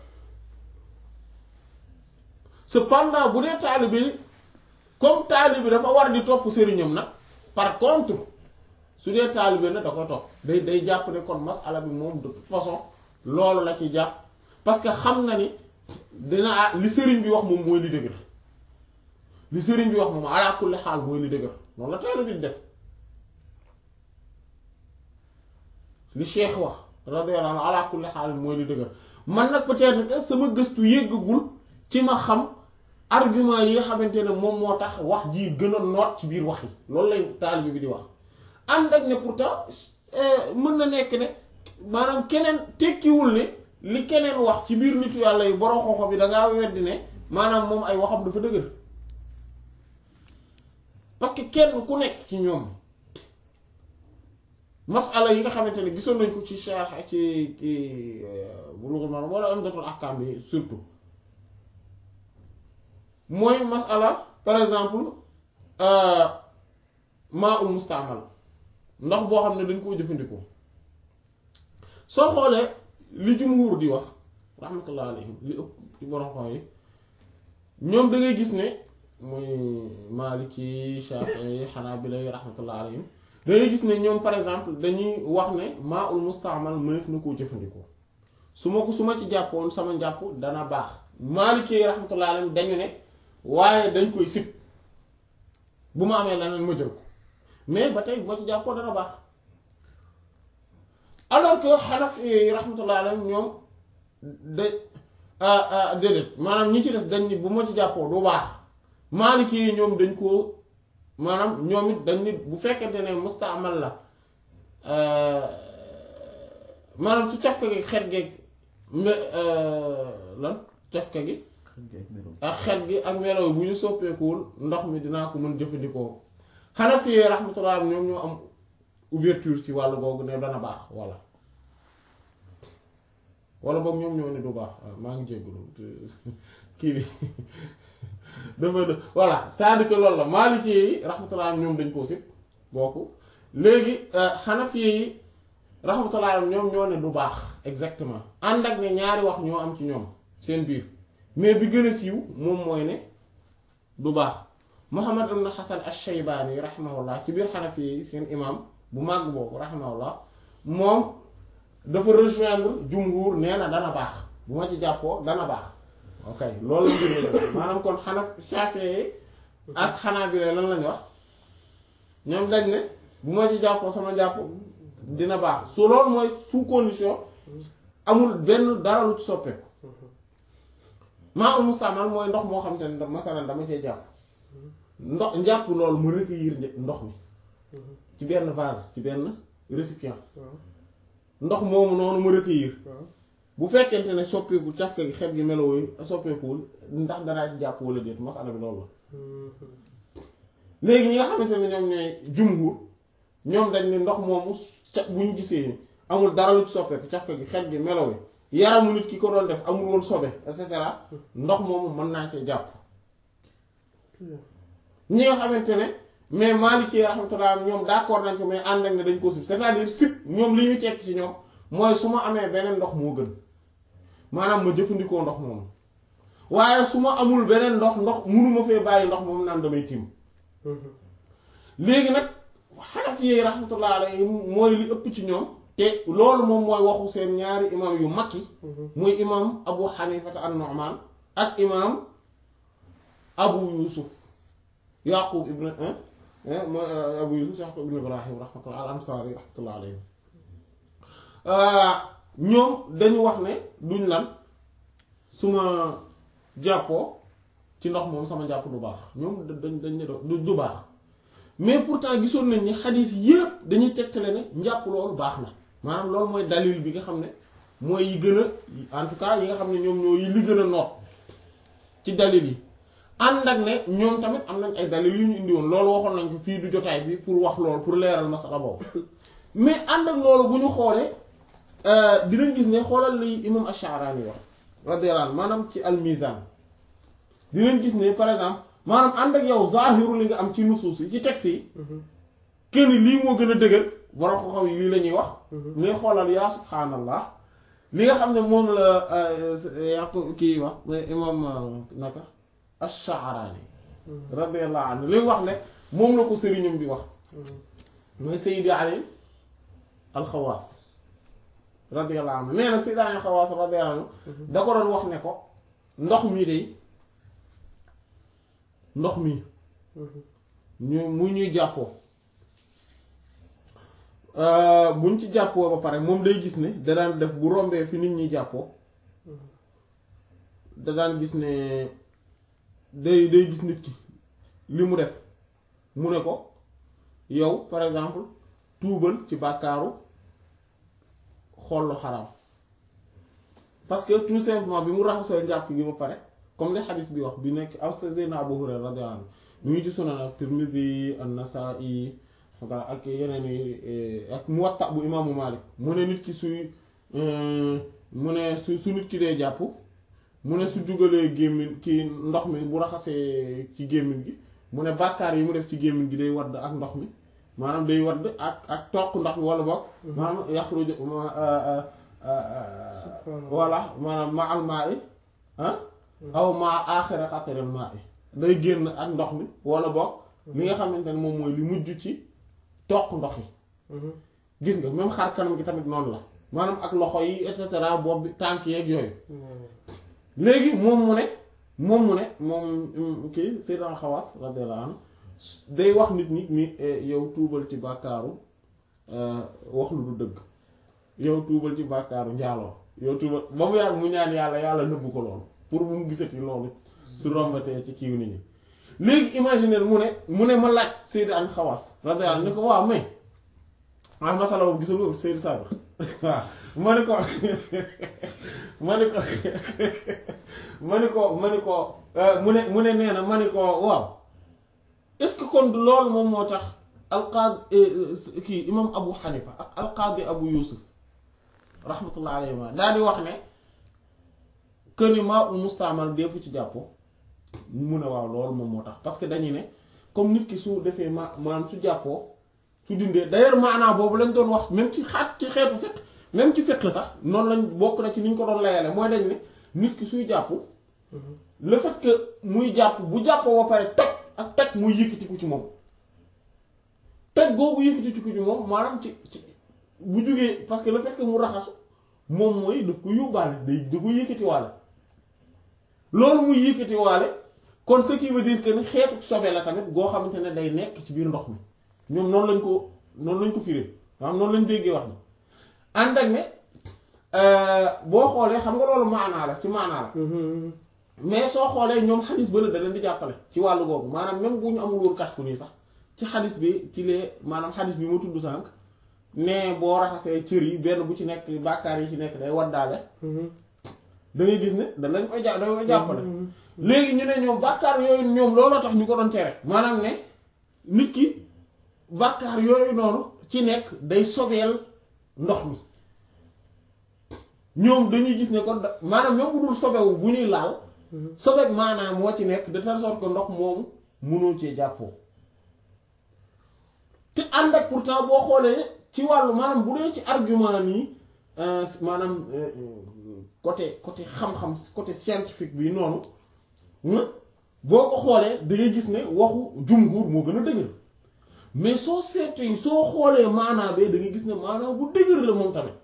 cependant bu dee taalibe comme taalibe dafa war di topp sëriñam nag par contre su dee taalibe nag da koy topp day day jàpp ne kon masala bi moom de toute façon loolu la ci jàpp parce que xam na ni dina li sëriñ bi wax moom mooy li dëgër li sëriñ bi wax moom ala kulli xaal mooy li dëgër noonu la taalibe di def li cheikh wax radiyallahu anhu ala kulli xaal mooy li dëgër man nag peut-être que sama gëstu yéggagul ci ma xam argument yi nga xamante ne moom moo tax wax ji gën a noot ci biir wax yi loolu lay taalibe bi di wax ànd ak ne pourtant mën na nekk ne maanaam keneen tekkiwul ne li keneen wax ci biir nitu yàlla yi borom xooxo bi da ngaa weddi ne maanaam moom ay waxam dafa dëgër parce que kenn ku nekk ci ñoom masala yi nga xamante ne gisoon nañ ko ci sharh ci ci Bulughul Maram wala Umdatul Ahkam bi surtout mooy masala par exemple maa ul mustaamal ndox boo xam ne dañ koo jëfandikoo soo xoolee li jumhur di wax rahmatullah alayhim li ëpp ci borom xam yi ñoom da ngay gis ne muy Maliki Shafi'i Hanabila rahmatullah alayhim da ngay gis ne ñoom par exemple dañuy wax ne maa ul mustaamal mënef na koo jëfandikoo su ma ko su ma ci jàppoon sama njàpp dana baax Maliki rahmatullah alayhim dañu ne waaye dañ koy sib bu ma amee leneen ma jël ko mais ba tey bu ma ci jàppoo dana baax alors que xanaf yi rahmatullah alayhim ñoom da déedéet maanaam ñi ci des dañ ni bu ma ci jàppoo du baax maaliki yi ñoom dañ koo maanaam ñoom it dañ nit bu fekkente ne mustaamal la maanaam su cafka gi xet geeg me lan cafka gi ak xet gi ak melo bu ñu soppeekuwul ndox mi dinaa ko mën jëfandikoo xanaa fi rahmatullah ñoom ñoo am ouverture ci wàllu googu ne dana baax walla walla boog ñoom ñoo ne du baax maa ngi jéggulu kii bi dafa voilà c'est-à-dire que loolu la Maliki yi rahmatullah ñoom dañ koo sib bokku léegi Hanafi yi rahmatullah ñoom ñoo ne du baax exactement ànd ak ne ñaari wax ñoo am ci ñoom seen biir mais bi gën a siiw moom mooy ne du baax Muhammad ibn Hasan ash-Shaybani rahimahullah ci biir Hanafi yi seen imam bu màgg boobu rahimahullah moom dafa rejoindre jumhur nee na dana baax bu ma ci jàppoo dana baax ok loolu la mbir mi maanaam kon xanaa Shafi'i ak Hanabila lan lañ wax ñoom dañ ne bu ma ci jàppoo sama jàpp dina baax su loolu mooy sous condition amul benn dara lu ci soppeeku maa ul mustaamal mooy ndox moo xam te ne masalan dama cee jàpp ndox njàpp loolu mu recueillir ndox mi ci benn vase ci benn récipient ndox moomu noonu mu recueillir bu fekkente ne soppeeku cafka gi xet gi meloo yi soppeekuwul ndax danaa ci jàpp wala déet masala bi loolu la léegi ñi nga xamante ne ñoom ñooy jumhur ñoom dañ ne ndox moomu ca bu ñu gisee ni amul dara lu ci soppeeku cafka gi xet gi meloo yi yaramu nit ki ko doon def amul woon sobe et cetera ndox moomu mën naa cee jàpp ñi nga xamante ne mais Maliki rahmatullah ñoom d'accord nañ ko mais ànd ak ne dañ ko sib c'est-à-dire sib ñoom li ñu tekk ci ñoom mooy su ma amee beneen ndox moo gën maanaam ma jëfandikoo ndox moomu waaye su ma amul beneen ndox ndox munuma fee bàyyi ndox moomu naan damay tiim léegi nag Hanafi yi rahmatullah alayhi mooy li ëpp ci ñoom te loolu moom mooy waxu seen ñaari imam yu mag yi muy imam Abu Hanifata an-Nu'man ak imam Abu Yusuf Yaqub ibn mooy Abu Yusuf Yaqub ibn Ibrahim rahmatullah al-Ansari rahmatullah alayhi ñoom dañu wax ne duñ lan su ma jàppoo ci ndox moom sama jàpp du baax ñoom dañ dañ ne du du baax mais pourtant gisoon nañ ni xadiis yépp dañuy tegtale ne njàpp loolu baax na maanaam loolu mooy dalil bi nga xam ne mooy yi gën a en tout cas yi nga xam ne ñoom ñoo yi li gën a noot ci dalil yi ànd ak ne ñoom tamit am nañ ay dalil yu ñu indi woon loolu waxoon nañ ko fii du jotaay bi pour wax loolu pour leeral masala boobu mais ànd ak loolu bu ñu xoolee dinañ gis ne xoolal li imam Ash-Sha'rani wax radiyallahu anhu maanaam ci al-Mizan dinañ gis ne par exemple maanaam ànd ak yow zahiru li nga am ci nusuus yi ci texte yi kenn lii moo gën a dëgër borom ko xam yi lii la ñuy wax mais xoolal yaa subhaanallah li nga xam ne moom la yàqu kii wax imam naka Ash-Sha'rani radiyallahu anhu li wax ne moom la ko sëriñam bi wax mooy Sayyidi Ali al-Xawaas radiyallahu anhu nee na Sayyidi Ali al-Xawaas radiyallahu anhu da ko doon wax ne ko ndox mi de ndox mi ñu mu ñuy jàppoo buñ ci jàppoo ba pare moom day gis ne da daan def bu rombee fi nit ñi jàppoo da daan gis ne day day gis nit ki li mu def mu ne ko yow par exemple tuubal ci bàkkaaru xool lu xaraam parce que tout simplement bi mu raxasoo njàpp gi ba pare comme li xadis bi wax bi nekk aw Seydina Abu Hurayra radiyallahu anhu mu ngi ci Sunan ak Tirmizi an-Nasa'i ak yeneen yi ak Muwatta bu imaamu Malik mu ne nit ki suy mu ne su su nit ki dee jàpp mu ne su jugalee gémmiñ ki ndox mi bu raxasee ci gémmiñ gi mu ne bàkkaar yi mu def ci gémmiñ gi day wadd ak ndox mi maanaam day wadd ak ak toq ndox mi wala boog maanaam yaxruju voilà maanaam ma al maa i ah aw maa aaxira qataril maa i day génn ak ndox mi wala boog li nga xamante ne moom mooy li mujj ci toq ndox yi gis nga même xar kanam gi tamit noonu la maanaam ak loxo yi et cetera bopp bi tànk yeeg yooyu léegi moom mu ne moom mu ne moom kii Seydina Xawaas radiyallahu anhu day wax nit ñi ni yow tuubal ci bàkkaaru wax lu du dëgg yow tuubal ci bàkkaaru njaaloo yow tuubal ba mu yàgg mu ñaan yàlla yàlla nëbbu ko loolu pour bu mu gisati loolu su rombatee ci kiiw nit ñi léegi imaginer mu ne mu ne ma laaj Seydina Xawaas radiyallahu anhu ni ko waaw mais ah masala boobu gisul nga Seydou Sadio waaw ma ni ko ma ni ko ma ni ko ma ni ko mu ne mu ne nee na ma ni ko waaw est-ce que kon loolu moom moo tax alqaadi kii imam Abu Hanifa ak alqaadi Abu Yusuf rahmatullah alayhi ma daal di wax ne que ni maa ul mustaamal defu ci jàppoo mu ne waaw loolu moom moo tax parce que dañuy ne comme nit ki su defee ma maanaam su jàppoo su dindee d'ailleurs maanaa boobu lañ doon wax même ci xaat ci xeetu fiqh même ci fiqh sax noonu lañ bokk na ci ni ñu ko doon layale mooy dañ ne nit ki suy jàpp le fait que muy jàpp bu jàppoo ba pare toj ak toj muy yëkkatiku ci moom toj googu yëkkatiku ci moom maanaam ci ci bu jógee parce que le fait que mu raxasu moom mooy daf ko yóbbaale day da ko yëkkatiwaale loolu muy yëkkatiwaale kon ce qui veut dire que ni xeetu sobe la tamit goo xamante ne day nekk ci biir ndox mi ñoom noonu lañ ko noonu lañ ko firé maanaam noonu lañ déggee wax ni ànd ak ne boo xoolee xam nga loolu maanaa la ci maanaa la mais soo xoolee ñoom xadis bële da leen di jàppale ci wàllu googu maanaam même bu ñu amul woon kashfu nii sax ci xadis bi ci lee maanaam xadis bi ma tudd sànq ne boo raxasee cër yi benn bu ci nekk bàkkaar yi ci nekk day waddaale da ngay gis ne da lañ koy jà da koy jàppale léegi ñu ne ñoom bàkkaar yooyu ñoom looloo tax ñu ko doon tere maanaam ne nit ki bàkkaar yooyu noonu ci nekk day sobeel ndox mi ñoom dañuy gis ne kon da maanaam même bu dul sobewu bu ñuy laal sobeek maanaam moo ci nekk de telle sorte que ndox moomu mënoo cee jàppoo te ànd ak pourtant boo xoolee ci wàllu maanaam bu dee ci argument nii maanaam côté côté xam-xam côté scientifique bi noonu boo ko xoolee da ngay gis ne waxu jumhur moo gën a dëgër mais soo seetee soo xoolee maanaa bee da ngay gis ne maanaa bu dëgër la moom tamit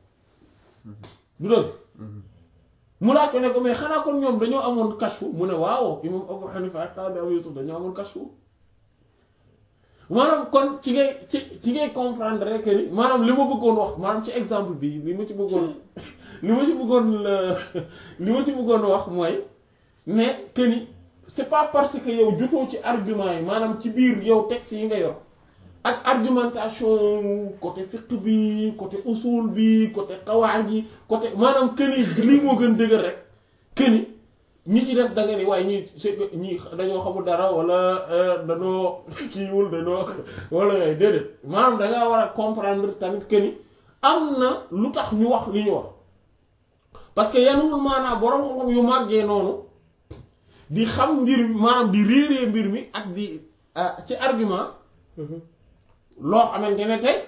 du dëgg mu laaj ko ne ko mais xanaa kon ñoom dañoo amoon kashfu mu ne waaw imam Abu Hanifa ak Tabi Abu Yusuf dañoo amoon kashfu maanaam kon ci ngay ci ci ngay comprendre rek ni maanaam li ma bëggoon wax maanaam ci exemple bi li ma ci bëggoon li ma ci bëggoon li ma ci bëggoon wax mooy ne que ni c'est pas parce que yow jutoo ci argument yi maanaam ci biir yow texte yi nga yor ak argumentation côté fiqh bi côté usul bi côté qawaid yi côté maanaam que ni lii moo gën dëgër rek que ni ñi ci des da nga ni waaye ñii c'est que ñii dañoo xamul dara wala dañoo kiiwul dañoo wala yooyu déedéet maanaam da ngaa war a comprendre tamit que ni am na lu tax ñu wax li ñu wax parce que yanuwul maanaam borom xam-xam yu màggee noonu di xam mbir mi maanaam di réeree mbir mi ak di ci argument loo xamante ne tey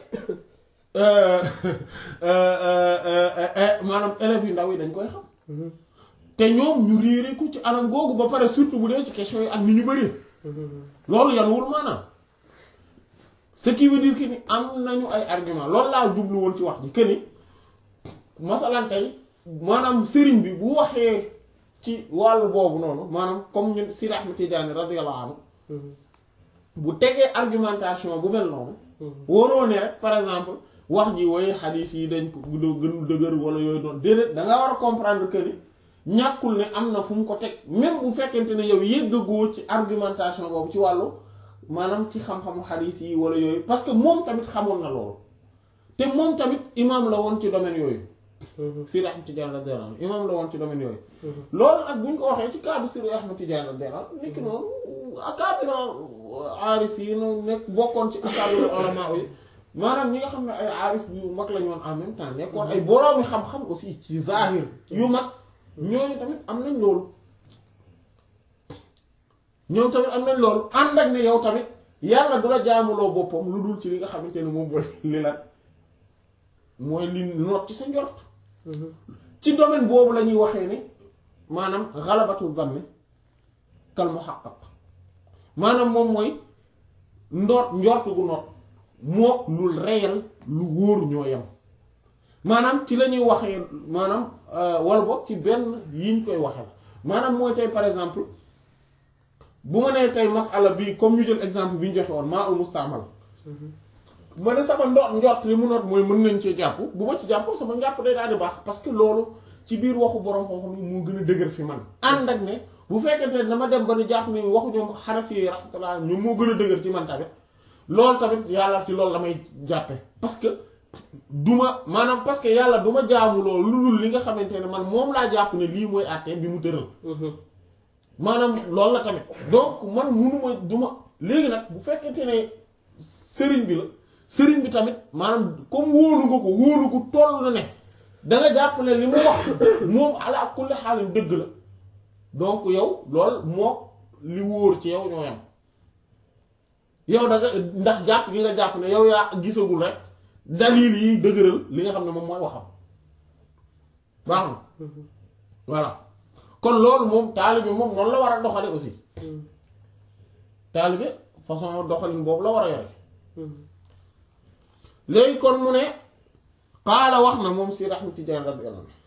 maanaam élèves yu ndaw yi dañ koy xam te ñoom ñu réere ko ci anam googu ba pare surtout bu dee ci question yi ak ni ñu bëri loolu yanuwul maanaam ce qui veut dire que ni am nañu ay argument loolu laa jublu woon ci wax ji que ni masalan tey maanaam sëriñ bi bu waxee ci wàllu boobu noonu maanaam comme ñun Sidi Ahmed Tidiane radiyallahu anhu bu tegee argumentation bu mel noonu waroo ne rek par exemple wax ji woy xadiis yi dañ ko gën dëgër wala yooyu doon déedéet da nga war a comprendre que ni ñàkkul ne am na fu mu ko teg même bu fekkente ne yow yëggagoo ci argumentation boobu ci wàllu maanaam ci xam-xamu xadiis yi wala yooyu parce que moom tamit xamoon na loolu te moom tamit imam la woon ci domaine yooyu Sidi Ahmed Tidiane radiyallahu anhu imam la woon ci domaine yooyu loolu nag bu ñu ko waxee ci cadre Sidi Ahmed Tidiane radiyallahu anhu nekk noonu akaabira aarif yi no nekk bokkoon ci akaabira ulama yi maanaam ñi nga xam ne ay aarif yu mag lañu woon en même temps nekkoon ay boroomi xam-xam aussi ci zahir yu mag ñooñu tamit am nañ loolu ñoom tamit am nañ loolu ànd ak ne yow tamit yàlla du la jaamuloo boppam lu dul ci li nga xamante ne moom mooy li la mooy li noot ci sa njort ci domaine boobu la ñuy waxee ne maanaam xalabatu zanni kal muhaqqaq maanaam moom mooy ndoot njort gu noot moo lu réel lu wóor ñoo yem maanaam ci la ñuy waxee maanaam wala boog ci benn yiñ koy waxee la maanaam mooy tey par exemple bu ma nee tey masala bi comme ñu jël exemple bi ñu joxe woon maa ul mustaamal ma ne sama ndoot njort li mu noot mooy mën nañ cee jàpp bu ma ci jàpp sama njàpp day daal di baax parce que loolu ci biir waxu borom xam-xam yi moo gën a dëgër fi man ànd ak ne bu fekkente ne dama dem ba ni jàpp ni waxu ñoom xanafi yi rahmatullah ñoom moo gën a dëgër ci man tamit loolu tamit yàlla ci loolu la may jàppe parce que duma maanaam parce que yàlla du ma jaamu loolu lu dul li nga xamante ne man moom laa jàpp ne lii mooy àtte bi mu tëral maanaam loolu la tamit donc man munuma duma léegi nag bu fekkente ne sëriñ bi la sëriñ bi tamit maanaam comme wóolu nga ko wóolu ko toll na ne danga jàpp ne li mu wax moom ala kulli xaalin dëgg la donc yow lool moo li wóor ci yow ñoo yam yow da nga ndax jàpp gi nga jàpp ne yow yaa gisagul rek dalil yi dëgëral li nga xam ne moom mooy waxam baax na voilà kon loolu moom taalibe moom noonu la war a doxale aussi taalibe façon doxalin boobu la war a yore léegi kon mu ne xaala wax na moom Seydi Ahmad Tijaan radiyallahu anhu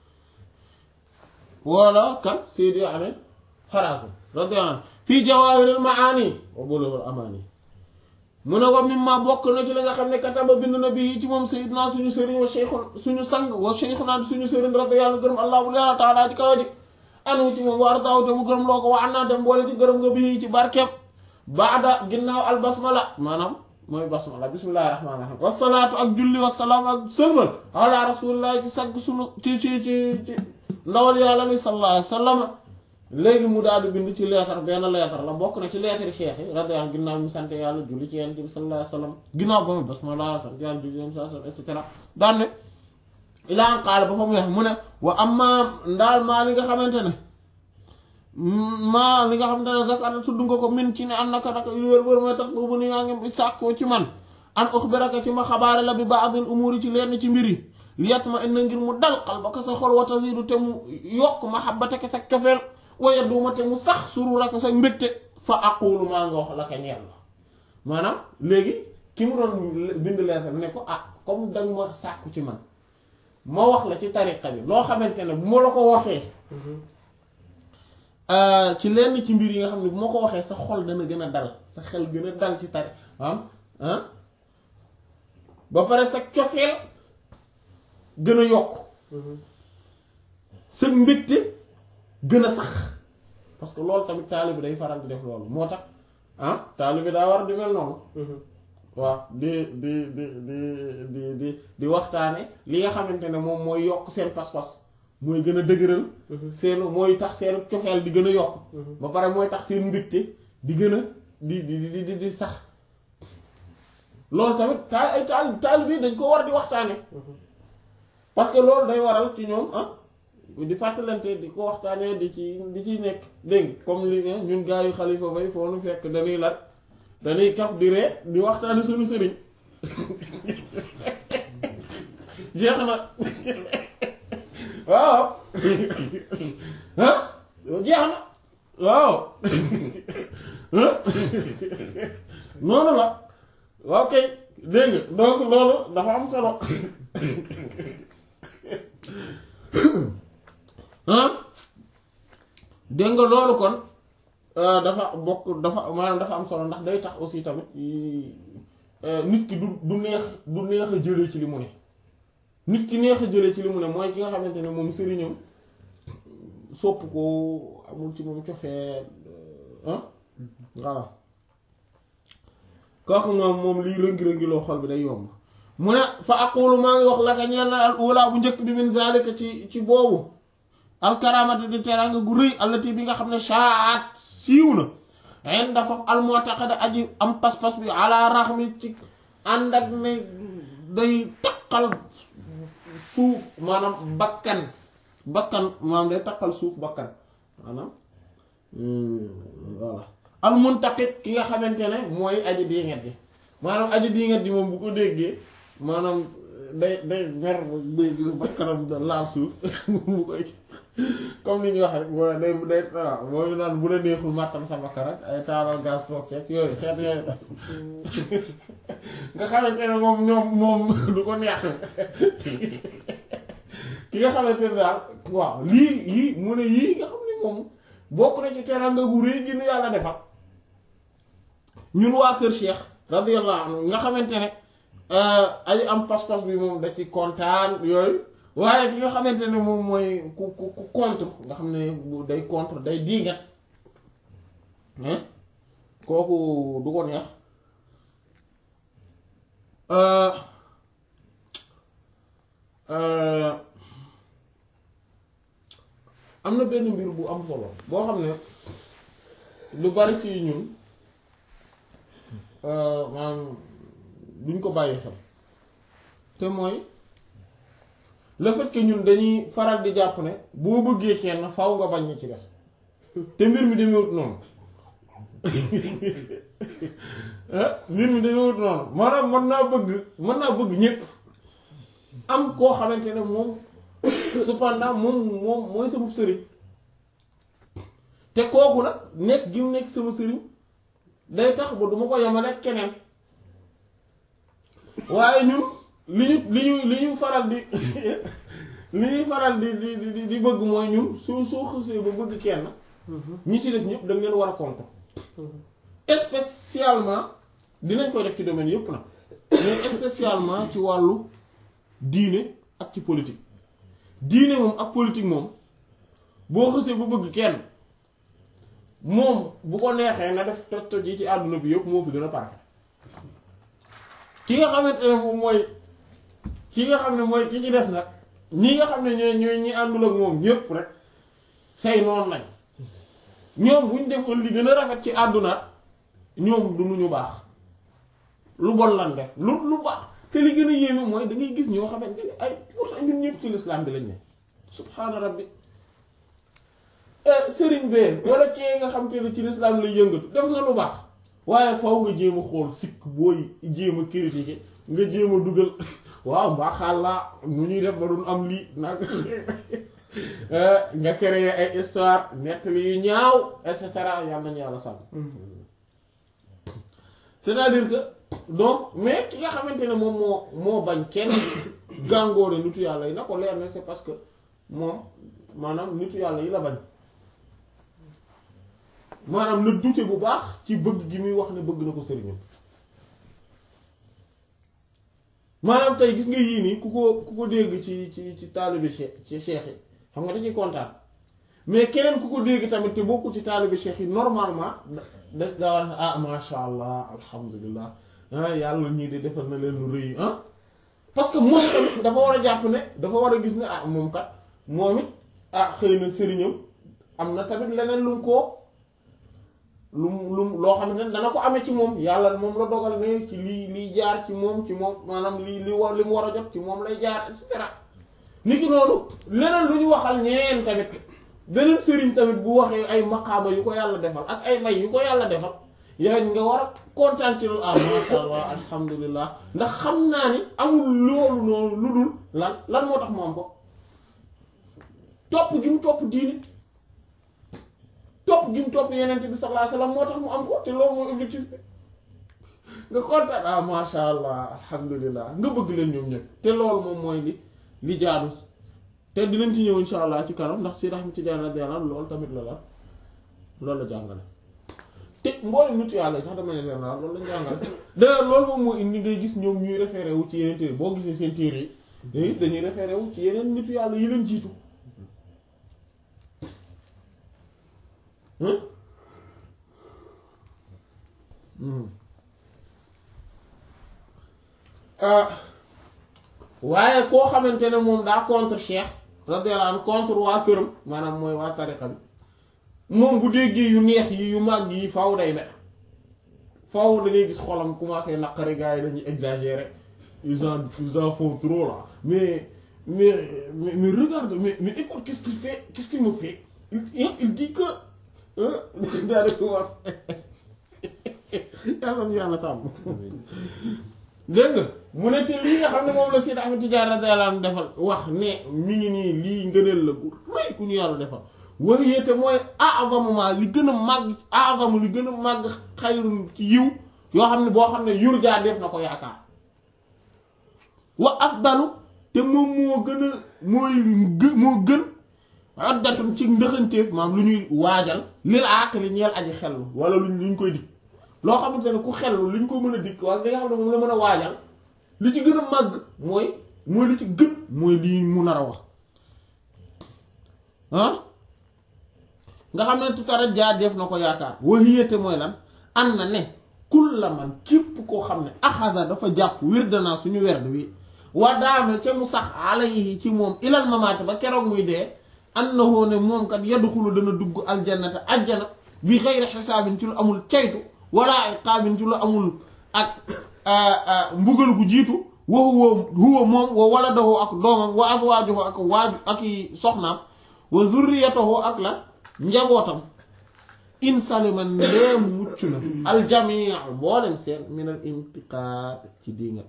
wala kan Seydi Ahmad Harazim radiyallahu anhu fii Jawaahiril Maani wa Bulughul Amaani mu ne wa mimma bokk na ci li nga xam ne kataba bind na bii ci moom Seydina suñu sëriñ wa cheikhu suñu sang wa cheikhuna suñu sëriñ radiyallahu gërëm allahu taala ji kawa ji anu ci moom war daaw te mu gërëm loo ko wa annaa dem boole ci gërëm nga bii ci barkeem baada ginnaaw al basmala maanaam mooy basmala bismillahi rahmaani rahim wasalaatu ak julli wasalaam ak sëlmal ala rasulillahi ci sagg sunu ci ci ci ci ndawal yàlla ni sallallahu alayhi wa sallam léegi mu daal di bind ci leetar benn leetar la bokk na ci leetari cheikh yi radiyallahu ginnaaw mu sant yàlla julli ci yonent bi sallallahu alayhi wa sallam ginnaaw ba mu basmala sant yàlla julli yonent sa et cetera daan ne ilaa an qaala ba fa mu wax mu ne wa amma ndaal maa li nga xamante ne maa li nga xamante ne zakata tudd nga ko min ci ne an naka naka lu wér wér mooy tax boobu ni yaa ngi sàkkoo ci man an uxbiraka ci ma xabaare la bi ba'dil umuri ci lenn ci mbir yi liyat ma inna ngir mu dal qalbaka sa xol wa tazidu te mu yokk mahabbataka sa cofeel waaye duuma te mu sax sururaka sa mbégte fa aqulu maa nga wax la ka ñeel la maanaam léegi ki mu doon bind leetar ne ko ah comme dañ ma sàkku ci man ma wax la ci tariqa bi loo xamante ne bu ma la ko waxee ci lenn ci mbir yi nga xam ne bu ma ko waxee sa xol dana gën a dal sa xel gën a dal ci tari am ah ba pare sa cofeel gën a yokk sa mbégte gën a sax parce que loolu tamit taalibe day faral di def loolu moo tax ah taalibe daa war di mel noonu waaw di di di di di di di waxtaane li nga xamante ne moom mooy yokk seen pas-pas mooy gën a dëgëral seen mooy tax seen cofeel di gën a yokk ba pare mooy tax seen mbégte di gën a di di di di sax loolu tamit taal ay taal taal bi dañ ko war di waxtaane parce que loolu day waral ci ñoom ah di fàttalante di ko waxtaanee di ci di ciy nekk dégg comme li ñun gaa yu xalifa bay foo nu fekk dañuy lat dañuy kaf di ree di waxtaane suñu sëriñ jeex na waaw ah jeex na waaw noonu la waaw kay dégg nga donc loolu dafa am solo ah dégg nga loolu kon dafa bokk dafa maanaam dafa am solo ndax day tax aussi tamit nit ki du du neex du neex a jëlee ci li mu ne nit ki neex a jëlee ci li mu ne mooy ki nga xamante ne moom sëriñam sopp ko amul ci moom cofee ah voilà kooku moom moom liy rëngi-rëngi loo xol bi day yomb mu ne fa aqulu maa ngi wax laka ñeel na al ula bu njëkk bi min zalika ci ci boobu alkaramati di teranga gu rëy allati bi nga xam ne shaat siiw na en dafa al mu'taqada aji am pas-pas bi ala raxmi ci ànd ak ne day taqal suuf maanaam bakkan bakkan maanaam day taqal suuf bakkan maanaam voilà al muntaqid ki nga xamante ne mooy aji diinget gi maanaam aji diinget gi moom bu ko déggee maanaam day day mer bakkanam laal suuf bu koy comme ni ñuy wax rek moo day day waaw mooy naan bu la neexul màttal sa bakkan rek ay taalal gaz toog ceeb yooyu xeet yooyu nga xamante ne moom ñoom moom du ko neex ki nga xamante ne daal waaw lii yii mu ne yii nga xam ne moom bokk na ci teranga gu rëy gi nu yàlla defal ñun waa kër Cheikh radiyallahu anhu nga xamante ne ay am pas-pas bi moom da ci kontaan yooyu waaye ki nga xamante ne moom mooy ku ku ku contre nga xam ne day contre day diingat kooku du ko neex am na benn mbir bu am solo boo xam ne lu bari ci ñun maanaam duñ ko bàyyi xel te mooy le fait que ñun dañuy faral di jàpp ne boo bëggee kenn faw nga bañ ci des te mbir mi demewut noonu mbir mi demewut noonu maanaam mën naa bëgg mën naa bëgg ñépp am koo xamante ne moom cependant moom moom mooy sama sëriñ te kooku nag nekk gi mu nekk sama sëriñ day tax ba duma ko yemale ak keneen waaye ñun li ñu li ñu li ñu faral di li ñuy faral di di di di bëgg mooy ñun soo soo xësee ba bëgg kenn ñi ci des ñëpp dañ leen war a compter spécialement dinañ koy def ci domaine yëpp nag mais spécialement ci wàllu diine ak ci politique diine moom ak politique moom boo xësee bu bëgg kenn moom bu ko neexee na def toj toj yi ci àdduna bi yëpp moo fi gën a parfait ki nga xamante ne moom mooy ki nga xam ne mooy ki ci des nag ñi nga xam ne ñooy ñooy ñi àndul ak moom ñëpp rek say noonu lañ ñoom buñ defoon li gën a rafet ci àdduna ñoom du ñu baax lu bon lan def lu lu baax te li gën a yéeme mooy da ngay gis ñoo xamante ne ay pourtant ñun ñëpp ci lislaam bi lañ ne subhaana rabbi sëriñ bee wala kee nga xam te ne ci lislaam lay yëngatu def na lu baax waaye faw nga jéem a xool sikk booy jéem a critiquer nga jéem a dugal waaw mbaaxaal laa nu ñuy def ba duñ am lii nag nga créer ay histoire nettali yu ñaaw et cetera yàlla nañu yàlla sàmm c'est-à-dire que donc mais ki nga xamante ne moom moo moo bañ kenn gàngoore nitu yàlla yi na ko leer ne c'est parce que moom maanaam nitu yàlla yi la bañ maanaam na dute bu baax ci bëgg gi muy wax ne bëgg na ko sëriñam maanaam tey gis nga yii nii ku ko ku ko dégg ci ci ci taalibe cheikh ci cheikh yi xam nga dañuy kontaan mais keneen ku ko dégg tamit te bokkul ci taalibe cheikh yi normalement da da war ah masha allah alhamdulilah ah yàlla ñii de defal na leen lu rëy ah parce que moom tamit dafa war a jàpp ne dafa war a gis ne ah moom kat moom it ah xëy na sëriñam am na tamit leneen lu mu koo lu mu lu mu loo xamante ne dana ko amee ci moom yàlla moom la dogal ne ci lii lii jaar ci moom ci moom maanaam lii li war li mu war a jot ci moom lay jaar et cetera nit ki noonu leneen lu ñu waxal ñeneen tamit beneen sëriñ tamit bu waxee ay maqaama yu ko yàlla defal ak ay may yu ko yàlla defal yow nga war a kontaan ci loolu ah masha allah alhamdulilah ndax xam naa ni amul loolu noonu lu dul lan lan moo tax mu am ko topp gi mu topp diini topp gi mu topp yenente bi sallallahu alayhi wasallam moo tax mu am ko te loolu mooy objectif bi nga kontaan ah masha allah alhamdulilah nga bëgg leen ñoom ñëpp te loolu moom mooy li li jaadu te dinañ ci ñëw insha allah ci kanam ndax si Ahmad Tijaan radiyallahu anhu loolu tamit la la loolu la jàngale te mboolem nitu yàlla sax dama ne général loolu lañ jàngale d'ailleurs loolu moom moo indi ngay gis ñoom ñuy référé wu ci yeneen téere boo gisee seen téere yi ngay gis dañuy référé wu ci yeneen nitu yàlla yi leen jiitu waaye koo xamante ne moom daa contre cheikh radiyallahu anhu contre waa këram maanaam mooy waa tariqa bi moom bu déggee yu neex yi yu màgg yi faw day mer faw da ngay gis xolam commencé naqari gars yi dañuy exagérer ils en ils en font trop là mais mais mais, mais regarde mais mais écoute qu'est-ce qu'il fait qu'est-ce qu'il me fait il, il dit que daa di commencé yàlla na yàlla sàmm dégg nga mu ne ci lii nga xam ne moom la Seydi Ahmad Tijaan radiyallahu anhu defal wax ne mi ngi nii lii ngëneel la gu rëy ku ñu yàlla defal waxiyete mooy a'zamu ma li gën a màgg a'zamu li gën a màgg xayrun ci yiw yoo xam ne boo xam ne yurjaa def na ko yaakaar wa afdalu te moom moo gën a mooy gë- moo gën oddatun ci ndëxanteef maam lu ñuy waajal lil aaqli ñeel aji xellu wala luñ luñ koy dikk loo xamante ne ku xellu luñ ko mën a dikk wala li nga xam ne moom la mën a waajal li ci gën a màgg mooy mooy li ci gën mooy lii mu nar a wax ah nga xam ne tutara jaa def na ko yaakaar waxiyate mooy lan an na ne kulla man képp koo xam ne axada dafa jàpp wirdanaa suñu werd wi wa daame ca mu sax alayhi ci moom ilal mamaate ba keroog muy dee annahu ne moom kat yadxulu dana dugg aljannata ajjana bi xeyri xisaabin ci lu amul caytu wala iqaabin ci lu amul ak mbugal gu jiitu wa huwa huwa moom wa waladahu ak doomam wa aswaajuhu ak waaju ak i soxnaam wa zurriyatahu ak la njabootam in salima ndeem mucc na aljamii mboolem seen min al intiqaad ci diingat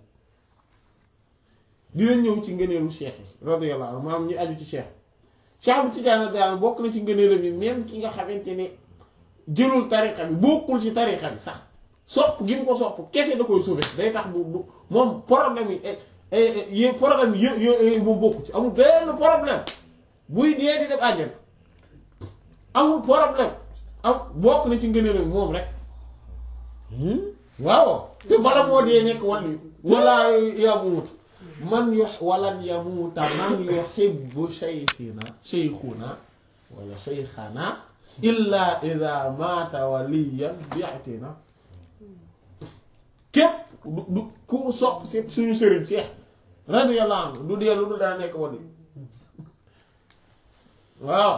dina ñëw ci ngëneelu cheikh yi radiyallahu anhu maanaam ñu aju ci cheikh cheikh bu Tijaan radiyallahu bokk na ci ngëneelam yi même ki nga xamante ne jëlul tariqa bi bokkul ci tariqa bi sax sopp gi mu ko sopp kese da koy sauver day tax bu du moom problème yi yi problème yi yë moom bokku ci amul benn problème buy dee di def àjjana amul problème am bokk na ci ngëneelam moom rek waaw te bala moo dee nekk wàll wala yamuut man yo walan yamuuta man yuhibbu shaykhina shaykhuna wala shaykhana illa ida maata waliyan bi'tina képp du du ku sopp si suñu sëriñ Seex radiyallahu anhu du dee lu du daa nekk wali waaw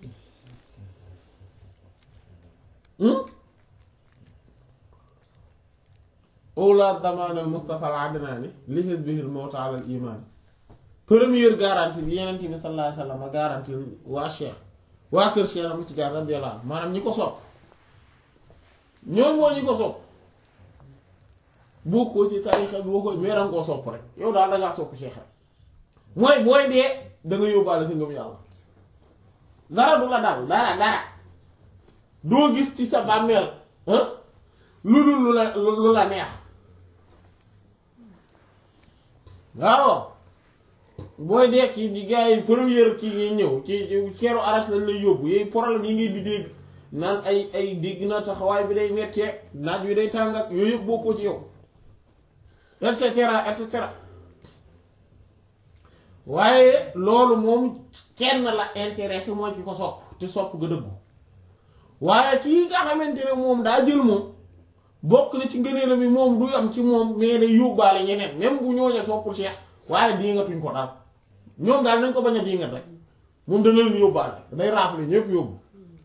awla damaan al Mustafa al Adnani li hizbihi al mawt ala al iman première garantie bi Yonent bi sallallahu alayhi wa sallam garantie waa Cheikh waa kër Cheikh am ci jaar radiyallahu anhu maanaam ñi ko sopp ñoom moo ñi ko sopp bokkoo ci tarixa bi bokkoo mais danga koo sopp rek yow daal dangaa sopp Cheikh rek mooy booy dee da nga yóbbaale sa ngëm yàlla dara du la dal dara dara doo gis ci sa bàmmeel lu dul lu la lu la neex waaw booy dee kii di gars yi première kii ngay ñëw ci ceeru aras lañ lay yóbbu yooyu problème yi ngay di dégg naan ay ay dégg na taxawaay bi day mettee naaj wi day tàng ak yooyu yëpp bokkoo ci yow et cetera et cetera waaye loolu moom kenn la intéressé mooy ki ko sopp te sopp nga dëggu waaye kii nga xamante ne moom daa jël moom bokk na ci ngëneelam mi moom du am ci moom mais day yóbbaale ñeneen même bu ñooñee soppul Cheikh waaye diingatuñ ko daal ñoom daal nañ ko bañ a diingat rek moom dana leen yóbbaale day raafle ñëpp yóbbu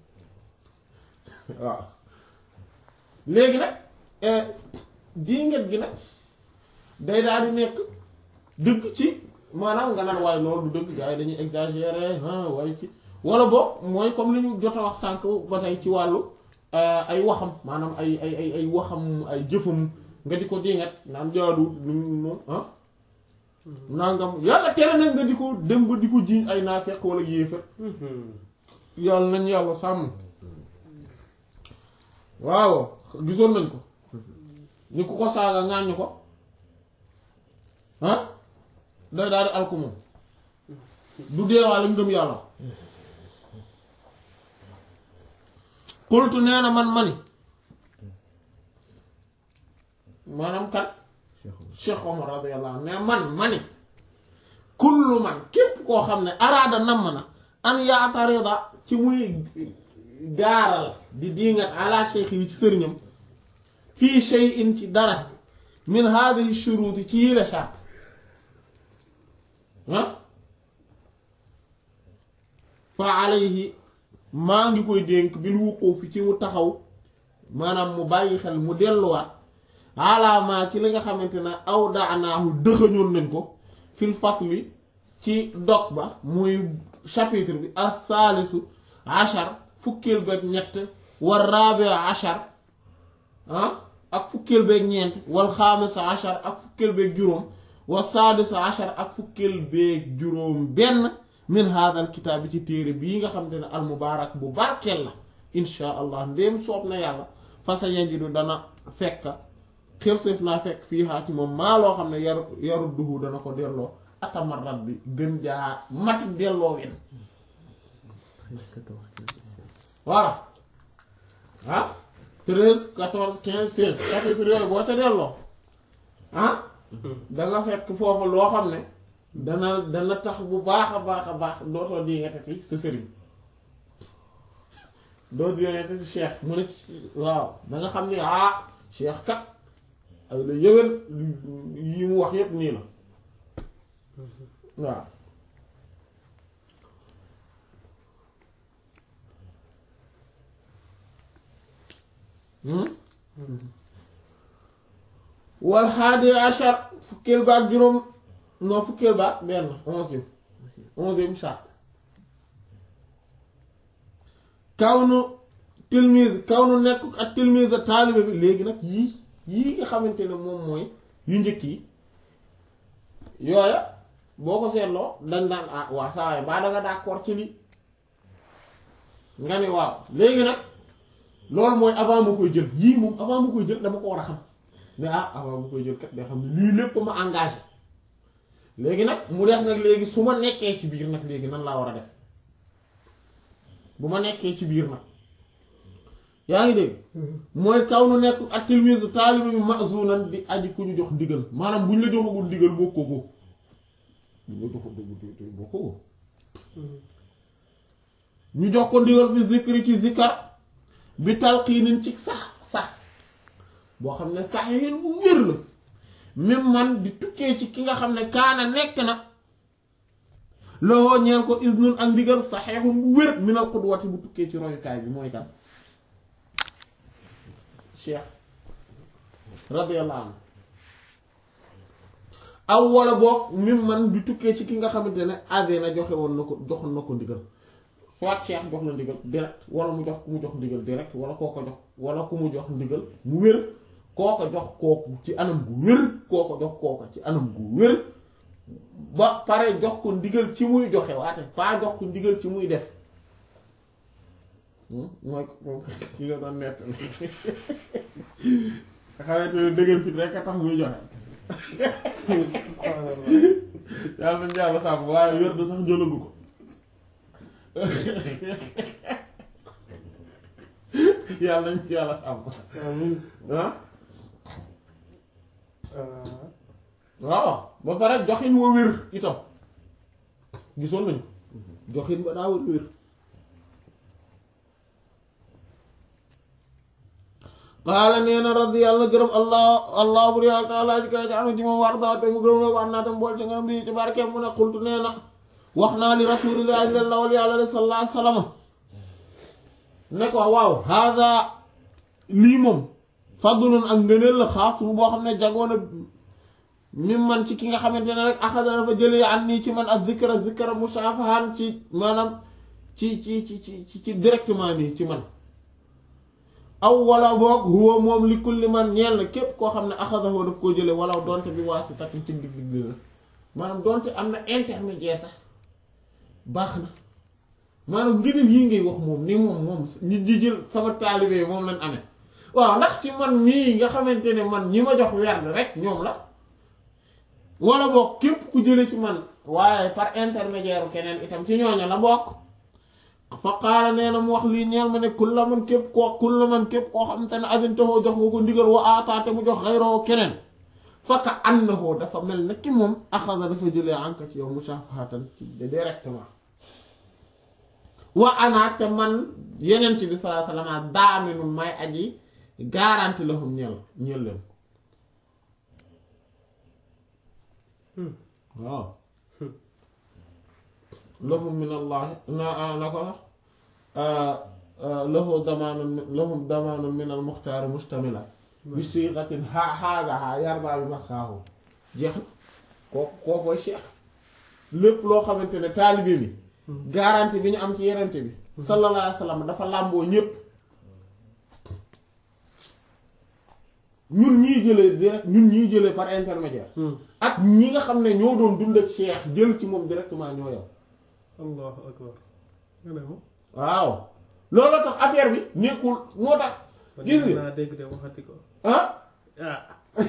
waaw léegi nag diingat gi nag day daal di nekk dëgg ci maanaam nga naan waaye loolu du dëgg gars yi dañuy exagérer ah waaye ci wala boog mooy comme li ñu jot a wax sànq ba tey ci wàllu ay waxam maanaam ay ay ay ay waxam ay jëfam nga di ko dingat naan jaadu lu moom ah nangam yàlla tere nag nga di ko dem ba di ko jiiñ ay naafeq wala yéefar yàlla nañ yàlla sàmm waaw gisoon nañ ko ñu ko ko saaga ŋàññ ko ah day daal di alku moom du deewaale ngëm yàlla xultu nee na man mani maanaam kat Cheikh Omar radiyallahu anhu ne man mani kullu man képp koo xam ne araada namm na an yaatarida ci muy gaaral di diingat ala cheikh yi ci sëriñam fii shay'in ci dara min hadhihi shuruti ci yile shart ah fa alayhi maa ngi koy dénk bil wuquufi ci mu taxaw maanaam mu bàyyi xel mu delluwaat alaamaa ci li nga xamante ne aw daanaahu dëxëñoon nañ ko fil fasli ci dog ba muy chapitre bi as-saalisu achar fukkeel beeg ñett war raabi achar ah ak fukkeel beeg ñeent wal xaamisa achar ak fukkeel beeg juróom wa saadisa achar ak fukkeel beeg juróom benn min haadal kitaab bi ci téere bii nga xamante ne al mubaarak bu barkeel la insha allah ndéem soob na yàlla fasa yanjidu dana fekk xelséef naa fekk fii xaa ci moom maa loo xam ne yaru yaru duhu dana ko delloo atamarat bi gën jaa mati delloo wen voilà ah treize quatorze quinze seize chapitre yooyu boo ca delloo ah danga fekk foofu loo xam ne dana dana tax bu baax a baax a baax dootoo di nga tati sa sëriñ doo di nga tati cheikh mu ne waaw da nga xam ne ah cheikh kat ay la yëwén yi mu wax yépp nii la waaw wal haadi ashar fukkeel ba ak juróom non fukkeel ba ak benn onzième onzième charte kaw nu tilmise kaw nu nekk ak tilmise taalibe bi léegi nag yii yii nga xamante ne moom mooy yu njëkk yi yooya boo ko seetloo dañ daan ah waa saa waay baa da nga d'accord ci lii nga ne waaw léegi nag loolu mooy avant ma koy jël yii moom avant ma koy jël dama ko war a xam mais ah avant ma koy jël kat day xam ne lii lépp ma engagé léegi nag mu def nag léegi su ma nekkee ci biir nag léegi nan laa war a def bu ma nekkee ci biir nag yaa ngi dégg mooy kaw nu nekk ak tilmise taalibe bi mazunan di aji ku ñu jox ndigal maanaam bu ñu la joxagul ndigal bokkoo ko bu ñu la joxagul ndigal bokkoo ko ñu jox ko ndigal fi zikri ci zikar bi talqiinin ci sax sax boo xam ne sax yéen bu wér la même man di tukkee ci ki nga xam ne kaana nekk na loo ñeel ko isnun ak ndigal saxeexun bu wér minal qudwati bu tukkee ci royukaay bi mooy kan cheikh radiyallahu anhu aw wala boog même man di tukkee ci ki nga xamante ne ade na joxe woon na ko joxoon na ko ndigal soit cheikh jox na ndigal direct wala mu jox ku mu jox ndigal direct wala koo ko jox wala ku mu jox ndigal mu wér koo ko jox kooku ci anam gu wér koo ko jox kooku ci anam gu wér ba pare jox ko ndigal ci muy joxe waate pas jox ko ndigal ci muy def mooy ko ki nga doon nett nga xamante ne dëgër fit rek a tax muy joxe yàlla nañ yàlla sàmm waaye wér da sax jëlagu ko yàlla nañ ci yàlla sàmm ah waaw ba pare joxin wa wér itam gisoon nañu joxin ba daa wér wér qaala nee na radi yàlla na gërëm allah allah bur yàlla taala ji kay ci anu ci moom war dawa te mu gërëm la wax naa tam bool ci ngërëm bi ci barke mu ne xultu nee na wax naa li rasulillahi lawal yàlla de sallallahu alayhi wasallam ne ko waaw hada lii moom fadlun ak ngëneel la xaas bu boo xam ne jagoona mi man ci ki nga xamante ne rek axada dafa jëlee an nii ci man ak zikra zikra mushafahan ci maanaam ci ci ci ci ci directement nii ci man aw wala boog huwa moom li kulli man ñeel na képp koo xam ne axadahu daf koo jële wala donte bi waasitatin ci digg digg la maanaam donte am na intermédiaire sax baax na maanaam ngëneel yi ngay wax moom ni moom moom ñi di jël sama taalibe moom lañ amee waaw ndax ci man mii nga xamante ne man ñi ma jox werd rek ñoom la wala boog képp ku jële ci man waaye par intermédiaire keneen itam ci ñooñu la bokk fa qaala nee na mu wax lii ñeel ma ne kulla man képp koo kulla man képp koo xamante ne adintaxoo jox nga ko ndigal wa aataate mu jox xayroo keneen fakka annahu dafa mel na ki moom axada dafa jëlee anka ci yow mushafahatan ci directement wa anaate man yeneen ci bi sallallahu alayhi wasallam daaminu may aji garanti lahum ñeel ñeel leen waaw lahum min allahi na na ko la lahu damaanun lahum damaanun min al muxtaari mustamila bi siixatin ha haadaha yarda bi masxaahu jeex na kooku kookoy cheikh lépp loo xamante ne taalibe bi garanti bi ñu am ci yenente bi sallallahu alayhi wa sallam dafa làmboo ñépp ñun ñii jëlee direct ñun ñii jëlee par intermédiaire ak ñi nga xam ne ñoo doon dund ak cheikh jël ci moom directement ñoo yow allahu akbar nga ne ma waaw loolu tax affaire bi nekkul moo tax gis nga naa dégg de waxati ko ah ah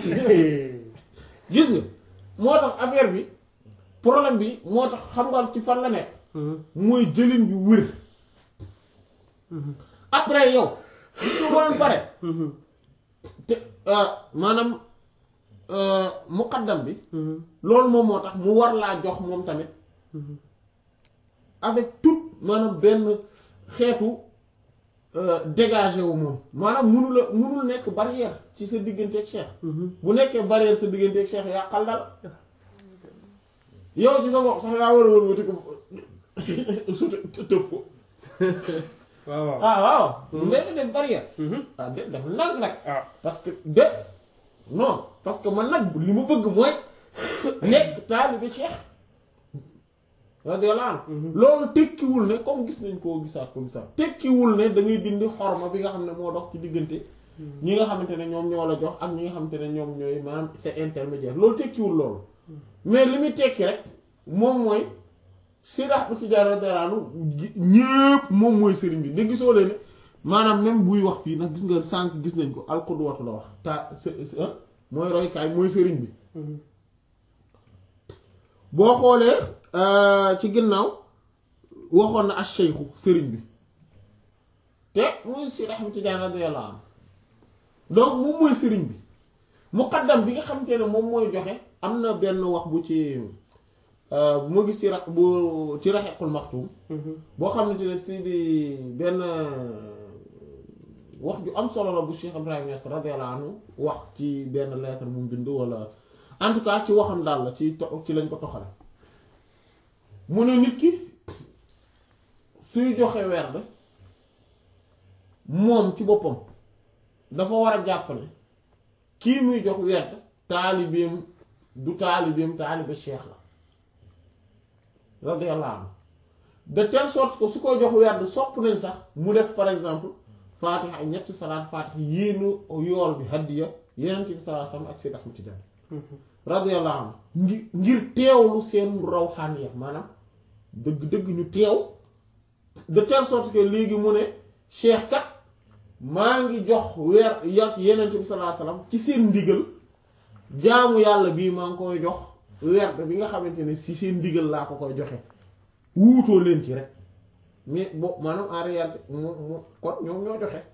gis nga moo tax affaire bi problème bi moo tax xam nga ci fan la nekk mooy jëlin bi wér après yow gis nga boo pare te maanaam muqaddam bi loolu moom moo tax mu war laa jox moom tamit avec tout maanaam benn xeetu dégagé wu moom maanaam munu la munul nekk barrière ci sa digganteeg cheikh bu nekkee barrière sa digganteeg cheikh yàqal dara yow ci sa bopp sax yaa war a wër wati ko su tëb ko waaw waaw ah waaw léegi def barrière ah de def nag nag ah parce que de non parce que man nag li mu bëgg mooy nekk taalibe cheikh radiyallahu anhu loolu tekkiwul ne comme gis nañ koo gisaat ko gisaat tekkiwul ne da ngay dindi xorma bi nga xam ne moo dox ci diggante ñi nga xamante ne ñoom ñoo la jox ak ñi nga xamante ne ñoom ñooy maanaam c'est intermédiaire loolu tekkiwul loolu mais li muy tekki rek moom mooy sirax bu ci jaara daraanu ñépp moom mooy sëriñ bi da gisoo leen maanaam même buy wax fii nag gis nga sànq gis nañ ko alxudwatu la wax ta mooy roykaay mooy sëriñ bi boo xoolee ci ginnaaw waxoon na ash-shaykhu sëriñ bi te muy si Ahmad Tijaan radiyallahu anhu donc moom mooy sëriñ bi muqaddam bi nga xamante ne moom mooy joxe am na benn wax bu ci bu ma gis ci ra bu ci raxequl maxtum boo xamante ne si di benn wax ju am solo la bu Cheikh Ibrahima Niass radiyallahu anhu wax ci benn lettre bu mu bind wala en tout cas ci waxam daal la ci to- ci lañ ko toxale mu ne nit ki suy joxe werd moom ci boppam dafa war a jàpp ne kii muy jox werd taalibeem du taalibeem taalibe cheikh la radiyallahu anhu de telle sorte que su ko jox werd sopp nañ sax mu def par exemple faatiha ak ñetti salaat faatiha yéenu yool bi haddiya yeneen bi sallallahu alayhi wasallam ak Seyd Ahmad Tijaan radiyallahu anhu ngir ngir teewlu seen rawxaaniya maanaam dëgg-dëgg ñu teew de telle sorte que léegi mu ne cheikh kat maa ngi jox weer yàq yeneen bi sallallahu alayhi wasallam ci seen ndigal jaamu yàlla bii maa ngi koy jox werd bi nga xamante ne si seen ndigal laa ko koy joxe wuutoo leen ci rek mais bo maanaam en réalité moom moom kon ñoom ñoo joxe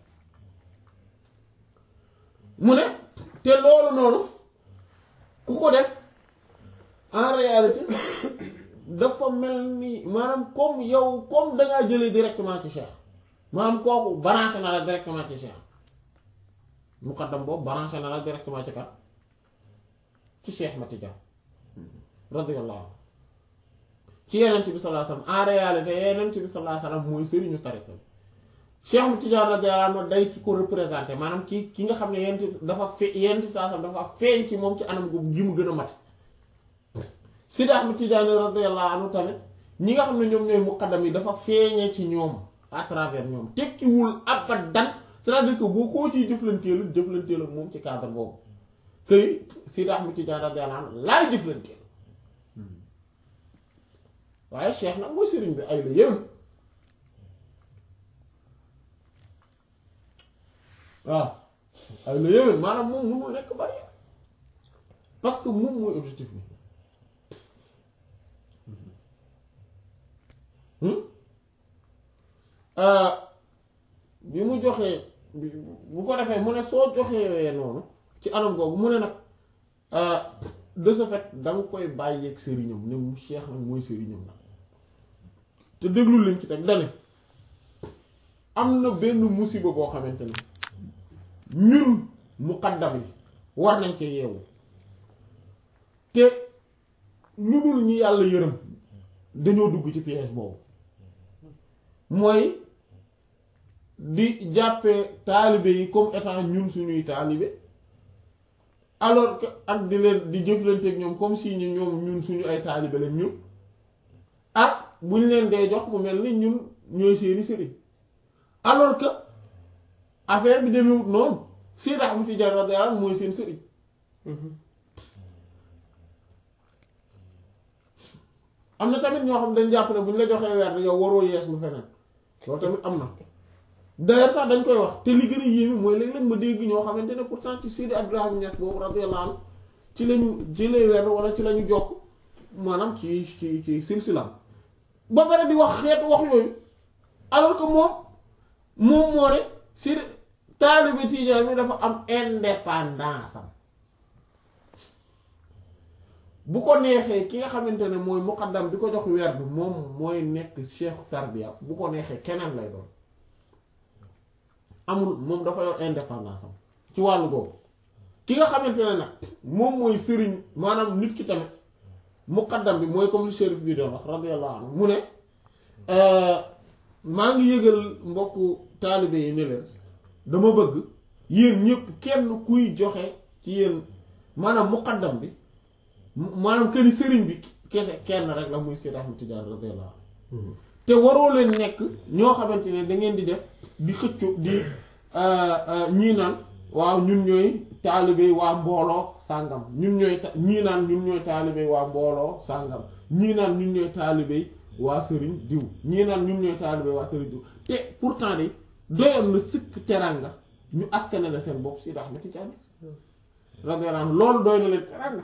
mu ne te loolu noonu ku ko def en réalité dafa mel ni maanaam comme yow comme dangaa jëlee directement ci cheikh maanaam kooku branché na la directement ci cheikh muqaddam boobu branché na la directement ci kat ci cheikh Matija radiyallahu anhu ci yenent bi sallallahu alayhi wasallam en réalité yenent bi sallallahu alayhi wasallam mooy sëriñu tariqa bi cheikh Matija radiyallahu anhu day ci ko représenté maanaam ki ki nga xam ne yenent bi dafa fe yenent bi sallallahu alayhi wasallam dafa feeñ ci moom ci anam gu gi mu gën a mat Sidi Ahmad Tijaani radiyallahu anhu tamit ñi nga xam ne ñoom ñooy muqaddam yi dafa feeñee ci ñoom à travers ñoom tekkiwul abadan c'est-à-dire que boo koo ciy jëflanteel jëflanteel ak moom ci cadre boobu këy Sidi Ahmad Tijaani radiyallahu anhu laay jëflanteel waaye cheikh nag mooy sëriñ bi ay la yéwén waaw ay la yéwén maanaam moom mënul nekk bari parce que moom mooy objectif bi bi mu joxee bu ko defee mu ne soo joxee noonu ci anam googu mu ne nag de ce fait da nga koy bàyyeeg sëriñam ne mu cheikh nag mooy sëriñam nag te déglu lim ci teg dane am na benn musiba boo xamante ne ñun muqaddam yi war nañ ci yeewu te ñu dul ñi yàlla yërëm dañoo dugg ci piège boobu mooy di jàppee taalibe yi comme étant ñun suñuy taalibe alors que ak di leen di jëflanteeg ñoom comme si ñu ñoom ñun suñu ay taalibe lañ ñun ak bu ñu leen dee jox mu mel ni ñun ñooy seeni sëriñ alors que affaire bi demewut noonu Seydi Ahmad Tijaan radiyallahu anhu mooy seen sëriñ am na tamit ñoo xam dañ jàpp ne bu ñu la joxee weer yow waroo yees lu feneen loolu tamit am na d'ailleurs sax dañ koy wax te li gën a yéeme mooy léeg-léeg ma dégg ñoo xamante ne pourtant ci Sidi Abdourahmane Niass boobu radiyallahu anhu ci lañu jëlee weer wala ci lañu jokk maanaam ci ci ci silsilam ba pare di wax xeetu wax yooyu alors que moom moom moo ne Sidi taalibe Tijaan mi dafa am indépendance am bu ko neexee ki nga xamante ne mooy muqaddam bi ko jox weer bi moom mooy nekk cheikh tarbiya bu ko neexee keneen lay doon amul moom dafa yor indépendance am ci wàllu boobu ki nga xamante ne nag moom mooy sëriñ maanaam nit ki tamit muqaddam bi mooy comme li shérif bi doon wax radiyallahu anhu mu ne maa ngi yëgal mbokku taalibe yi ne leen dama bëgg yéen ñëpp kenn kuy joxe ci yéen maanaam muqaddam bi maanaam këri sëriñ bi kese kenn rek la muy Seyd Ahmad Tijaan radiyallahu anhu te waroo leen nekk ñoo xamante ne da ngeen di def di xëccu di ñii naan waaw ñun ñooy taalibe waa mbooloo sàngam ñun ñooy ñii naan ñun ñooy taalibe waa mbooloo sàngam ñii naan ñun ñooy taalibe waa sëriñ diw ñii naan ñun ñooy taalibe waa sëriñ diw te pourtant de doyoon na sëkk teranga ñu askane la seen bopp Seyd Ahmad Tijaan radiyallahu anhu loolu doy na leen teranga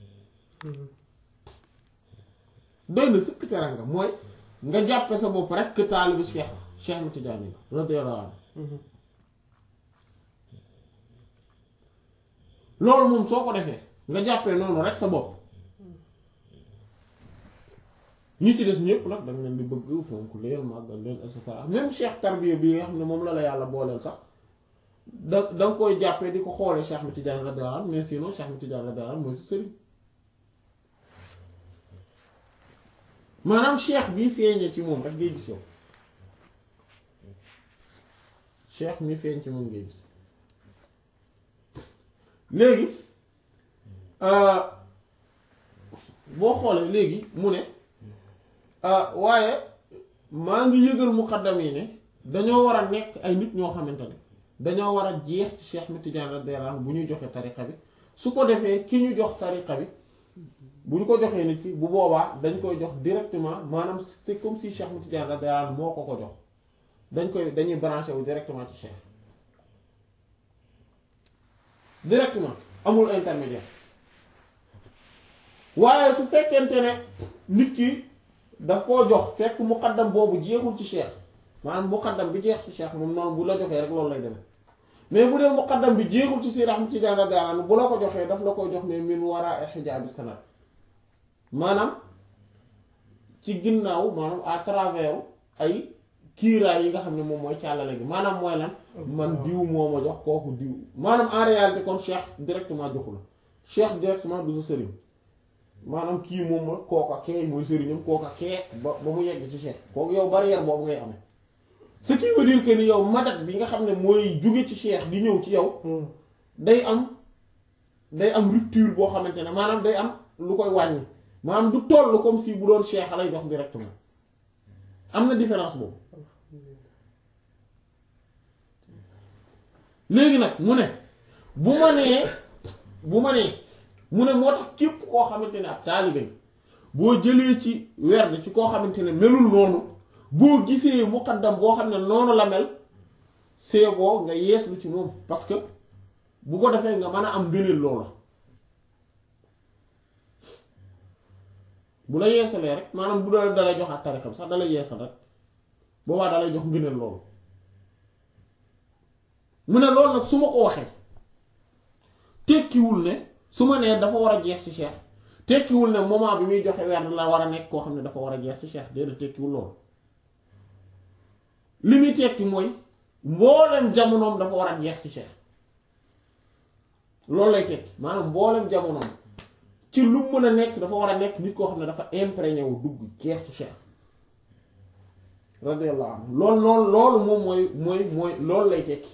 doy na sëkk teranga mooy nga jàppe sa bopp rek que taalibu Cheikh Cheikh Ahmad Tidiane la radiyallahu anhu loolu moom soo ko defee nga jàppee noonu rek sa bopp ñi ci des ñëpp nag da nga leen di bëgg fonk leen màggal leen et cetera même cheikh tarbiya bi nga xam ne moom la la yàlla booleel sax da da nga koy jàppee di ko xoolee Cheikh Ahmed Tidiane radiyallahu anhu mais sinon Cheikh Ahmed Tidiane radiyallahu anhu mooy si sëriñ maanaam cheikh bi feeñee ci moom rek ngay gis yow cheikh mi feeñ ci moom ngay gis léegi boo xoolee léegi mu ne waaye maa ngi yëgal muqaddam yi ne dañoo war a nekk ay nit ñoo xamante ne dañoo war a jeex ci Cheikh Ahmed Tidiane radiyallahu anhu bu ñuy joxe tariqa bi su ko defee ki ñu jox tariqa bi bu ñu ko joxee nit ki bu boobaa dañ koy jox directement maanaam c'est comme si Cheikh Ahmed Tidiane radiyallahu anhu moo ko ko jox dañ koy dañuy branché wu directement ci Cheikh directement amul intermédiaire waaye su fekkente ne nit ki daf koo jox fekk muqaddam boobu jeexul ci Cheikh maanaam muqaddam bi jeex ci Cheikh moom noonu bu la joxee rek loolu lay demee mais bu dee muqaddam bi jeexul ci Seydi Ahmad Tidiane radiyallahu anhu bu la ko joxee daf la koy jox mais min wara hijab sanad maanaam ci ginnaaw maanaam à travers ay kiiraay yi nga xam ne moom mooy càllale gi maanaam mooy lan man diw moo ma jox kooku diw maanaam en réalité kon cheikh directement joxu la cheikh directement du sa sëriñ maanaam kii moom la kooka kee mooy sëriñam kooka kee ba ba mu yegg ci cheikh kooku yow barrière boobu ngay amee ce qui veut dire que ni yow madat bi nga xam ne mooy jóge ci cheikh di ñëw ci yow day am day am rupture boo xamante ne maanaam day am lu koy wàññi maanaam du toll comme si bu doon cheikh lay jox directement am na différence boobu léegi nag mu ne bu ma nee bu ma nee mu ne moo tax képp koo xamante ne ab taalibe boo jëlee ci werd ci koo xamante ne melul noonu boo gisee muqaddam boo xam ne noonu la mel see boo nga yeeslu ci moom parce que bu ko defee nga mën a am ngëneel loola bu la yeesalee rek maanaam bu dala dalay jox ak tarixam sax dalay yeesal rek boobaa dalay jox ngëneel loolu mu ne loolu nag su ma ko waxee tekkiwul ne su ma nee dafa war a jeex ci cheikh tekkiwul ne moment bi muy joxe weer la war a nekk koo xam ne dafa war a jeex ci cheikh déedéet tekkiwul loolu li muy tekki mooy mboolem jamonoom dafa war a jeex ci cheikh loolu lay tekki maanaam mboolem jamonoom ci lu mën a nekk dafa war a nekk nit koo xam ne dafa imprégné wu dugg jeex ci cheikh radiyallahu anhu loolu loolu loolu moom mooy mooy mooy loolu lay tekki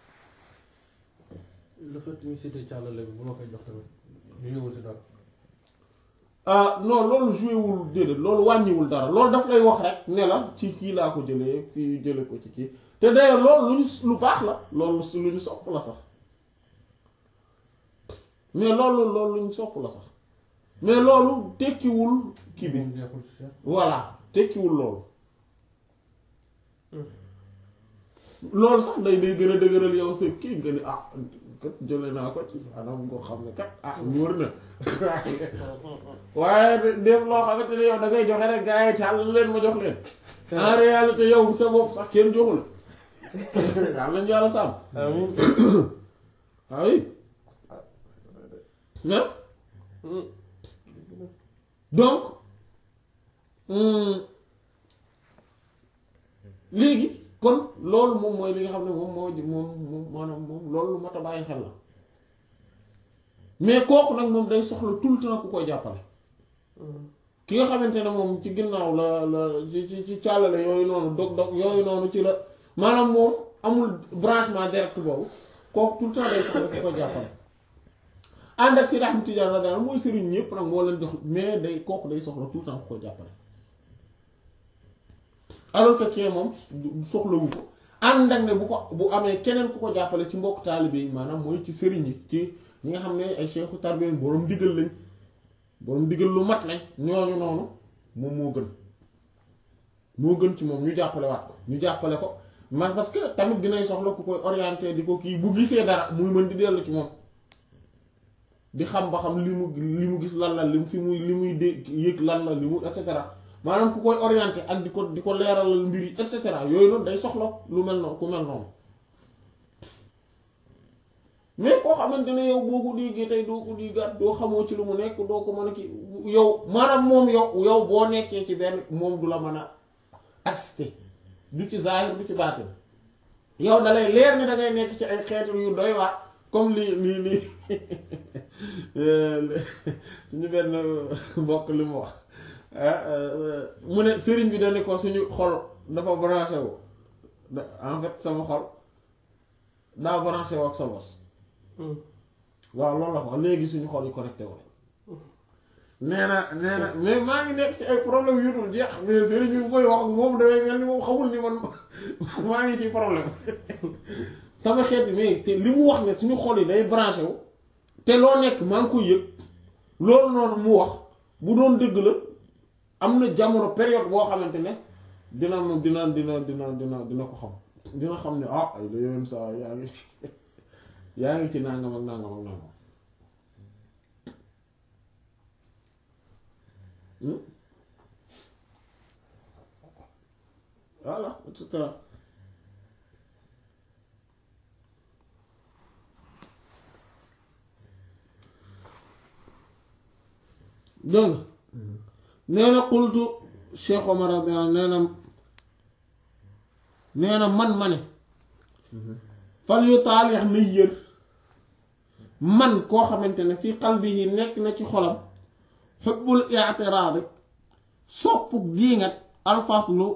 le fait ñu cité càllale bi bu ma koy jox tamit ñu ñëwul ci dara ah non loolu joué wul déedéet loolu wàññiwul dara loolu daf lay wax rek ne la ci kii laa ko jëlee kii jële ko ci kii te d'ailleurs loolu lu ñu lu baax la loolu lu ñu sopp la sax mais loolu loolu lu ñu sopp la sax mais loolu tekkiwul kii bi moom jeexul ci Cheikh voilà tekkiwul loolu loolu sax day day gën a dëgëral yow sa kii nga ni ah kat jële naa ko ci anam ngoo xam ne kat ah wóor na waaye def loo xamante ne yow da ngay joxe rek gaa yi tàll leen ma jox leen en réalité yow sa bopp sax kenn joxul daal nañu yàlla sàmm amiin ah oui mais donc léegi kon loolu moom mooy li nga xam ne moom moo moom moom maanaam moom loolu lu mat a bàyyi xel la mais kooku nag moom day soxla tout le temps ku koy jàppale ki nga xamante ne moom ci ginnaaw la la ci ci ci càllale yooyu noonu dog dog yooyu noonu ci la maanaam moom amul branchement direct boobu kooku tout le temps day soxla ku koy jàppale ànd ak si Ahmad Tidiane radiyallahu mooy sëriñ ñëpp nag moo leen jox mais day kooku day soxla tout le temps ku koy jàppale alors que kee moom soxlawu ko ànd ak ne bu ko bu amee keneen ku ko jàppale ci mbokk taalibe yi maanaam mooy ci sëriñ yi ci ñi nga xam ne ay cheikhu tarbiya boroom digal lañ boroom digal lu mat lañ ñooñu noonu moom moo gën moo gën ci moom ñu jàppale waat ko ñu jàppale ko man parce que tamit dinay soxla ku koy orienté di ko kii bu gisee dara muy mën di dellu ci moom di xam ba xam li mu li mu gis lan la li mu fi muy li muy dé yëg lan la li mu et cetera maanaam ku koy orienté ak di ko di ko leeralal mbir yi et cetera yooyu noonu day soxla lu mel noonu ku mel noonu mais koo xamante ne yow boo ko déggee tey doo ko di gàtt doo xamoo ci lu mu nekk doo ko mën a kii yow maanaam moom yow yow boo nekkee ci benn moom du la mën a assister du ci zahir du ci baatin yow da lay leer ni da ngay nekk ci ay xeetu yu doy waar comme li li li suñu benn mbokk li mu wax mu ne sëriñ bi dañu ko suñu xol dafa branché wu en fait sama xol daa branché wu ak sa bos waaw loolu la ko léegi suñu xol yi connecté wu nee na nee na mais maa ngi nekk ci ay problème yu dul jeex mais sëriñ bi koy wax ak moom damay mel ni moom xamul ni man maa ngi ci problème sama xeet bi mais te li mu wax ne suñu xol yi day branché wu te loo nekk maa ngi koy yëg loolu noonu mu wax bu doon dëgg la am na jamono période boo xamante ne dina dina dina dina dina dina ko xam dina xam ne ah ay la yoon saa yaa ngi yaa ngi ci nangam ak nangam ak nangam voilà et cetera dégg nga nee na xultu Cheikh Omar radiyallahu nee na nee na man ma ne fal yu taalix na yër man koo xamante ne fii qalbihi nekk na ci xolam xubbul i'tiraadi sopp diingat alfaslu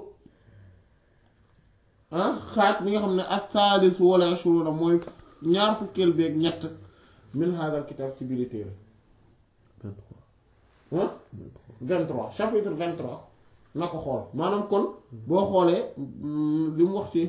xaaj bi nga xam ne as-saalis wala ashuruna mooy ñaar fukkeel beeg ñett min hadal kitab ci biir téere 23 chapitre 23 na ko xool maanaam kon boo xoolee li mu wax ci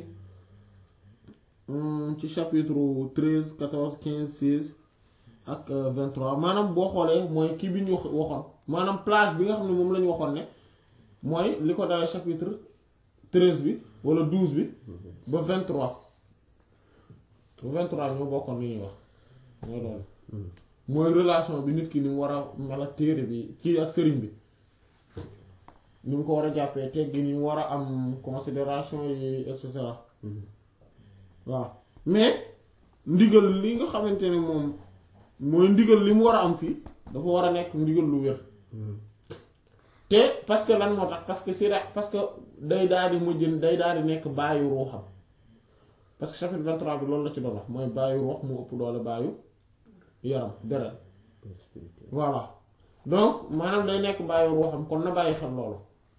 ci chapitre 13 14 15 16 ak 23 maanaam boo xoolee mooy kii bi ñu waxoon maanaam plage bi nga xam ne moom la ñu waxoon ne mooy li ko dalee chapitre 13 bi wala 12 bi ba 23 ba 23 ñoo bokkoon li ñuy wax mooy loolu mooy relation bi nit ki ni mu war a mel ak téere bi kii ak sëriñ bi ni mu ko war a jàppee teggi ni mu war a am considération yi et cetera waaw mais ndigal li nga xamante ne moom mooy ndigal li mu war a am fii dafa war a nekk ndigal lu wér te parce que lan moo tax parce que si ra parce que day daal di mujj day daal di nekk bàyyi ruuxam parce que chapitre 23 bi loolu la ci doon wax mooy bàyyi ruux mu ëpp doole bàyyi yaram deret voilà donc maanaam day nekk bàyyi ruuxam kon na bàyyi xel loolu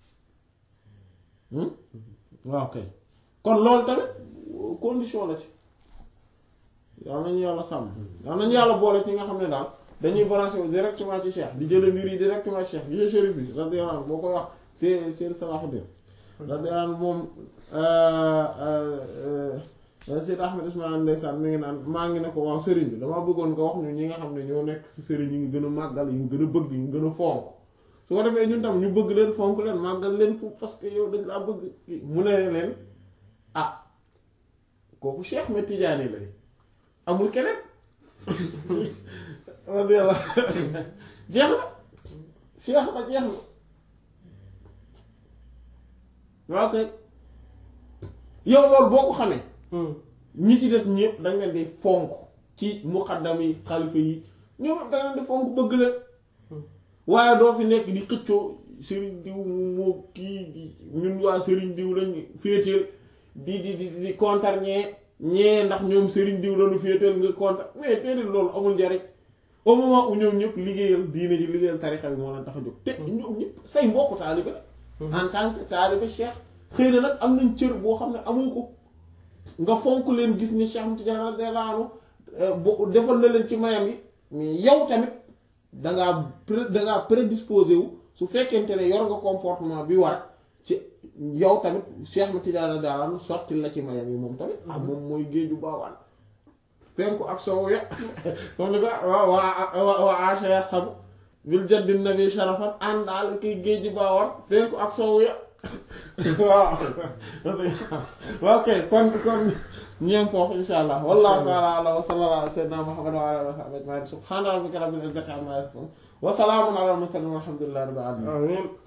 waaw kay kon loolu tamit condition la ci yal nañu yàlla sàmm yal nañu yàlla boole ci nga xam ne daal dañuy branché wu directement ci cheikh di jële mbir yi directement ci cheikh yi chérif bi radiyallahu anhu boo koy wax c'est c'est Salahuddin radiyallahu anhu moom Seyd Ahmed Ismaïl ndeysaan mi ngi naan maa ngi ne ko waaw sëriñ bi damaa bëggoon nga wax ñu ñi nga xam ne ñoo nekk ci sëriñ yi nga gën a màggal yi nga gën a bëgg yi nga gën a fonk su ko defee ñun tam ñu bëgg leen fonk leen màggal leen pour parce que yow dañ laa bëgg mu ne leen ah kooku Cheikh Ahmed Tidiane la amul keneen radiyallahu jeex na Cheikh na jeex na waaw kay yow loolu boo ko xamee ñi ci des ñëpp dañ leen di fonk ci muqaddam yi xalifa yi ñoom da leen di fonk bëgg leen waaye doo fi nekk di xëccoo sëriñ diw moo kii ñun waa sëriñ diw lañ féeteel di di di di kontar ñee ñee ndax ñoom sëriñ diw lañu féeteel nga kontar mais déedéet loolu amul njariñ au moment où ñoom ñëpp liggéeyal diine ji liggéeyal tarixa bi moo leen tax a jóg te ñoom ñëpp say mbokku taalibe la en tant que taalibe cheikh xëy na nag am nañ cër boo xam ne amoo ko nga fonk leen gis ni Cheikh Tidiane radiyallahu anhu bo defal na leen ci mayam yi mais yow tamit dangaa pré dangaa prédisposé wu su fekkente ne yor nga comportement bi war ci yow tamit Cheikh Tidiane radiyallahu anhu sotti la ci mayam yi moom tamit ah moom mooy géeju baawaan penku ak soow ya comme ni ko waa waa waa acha xam bil jaddi nabi sharafan àndaal kiy géeju baawaan penku ak soow ya waaw ok kon kon ñeem foofu insha allah wallahu taala ala wa sallallahu ala sayyidina muhammad wa ala alihi wa sahbihi ajma'in subhana rabbika rabbil izzati amma yasifun wa salamun ala al mursalin walhamdulillahi rabbil alamin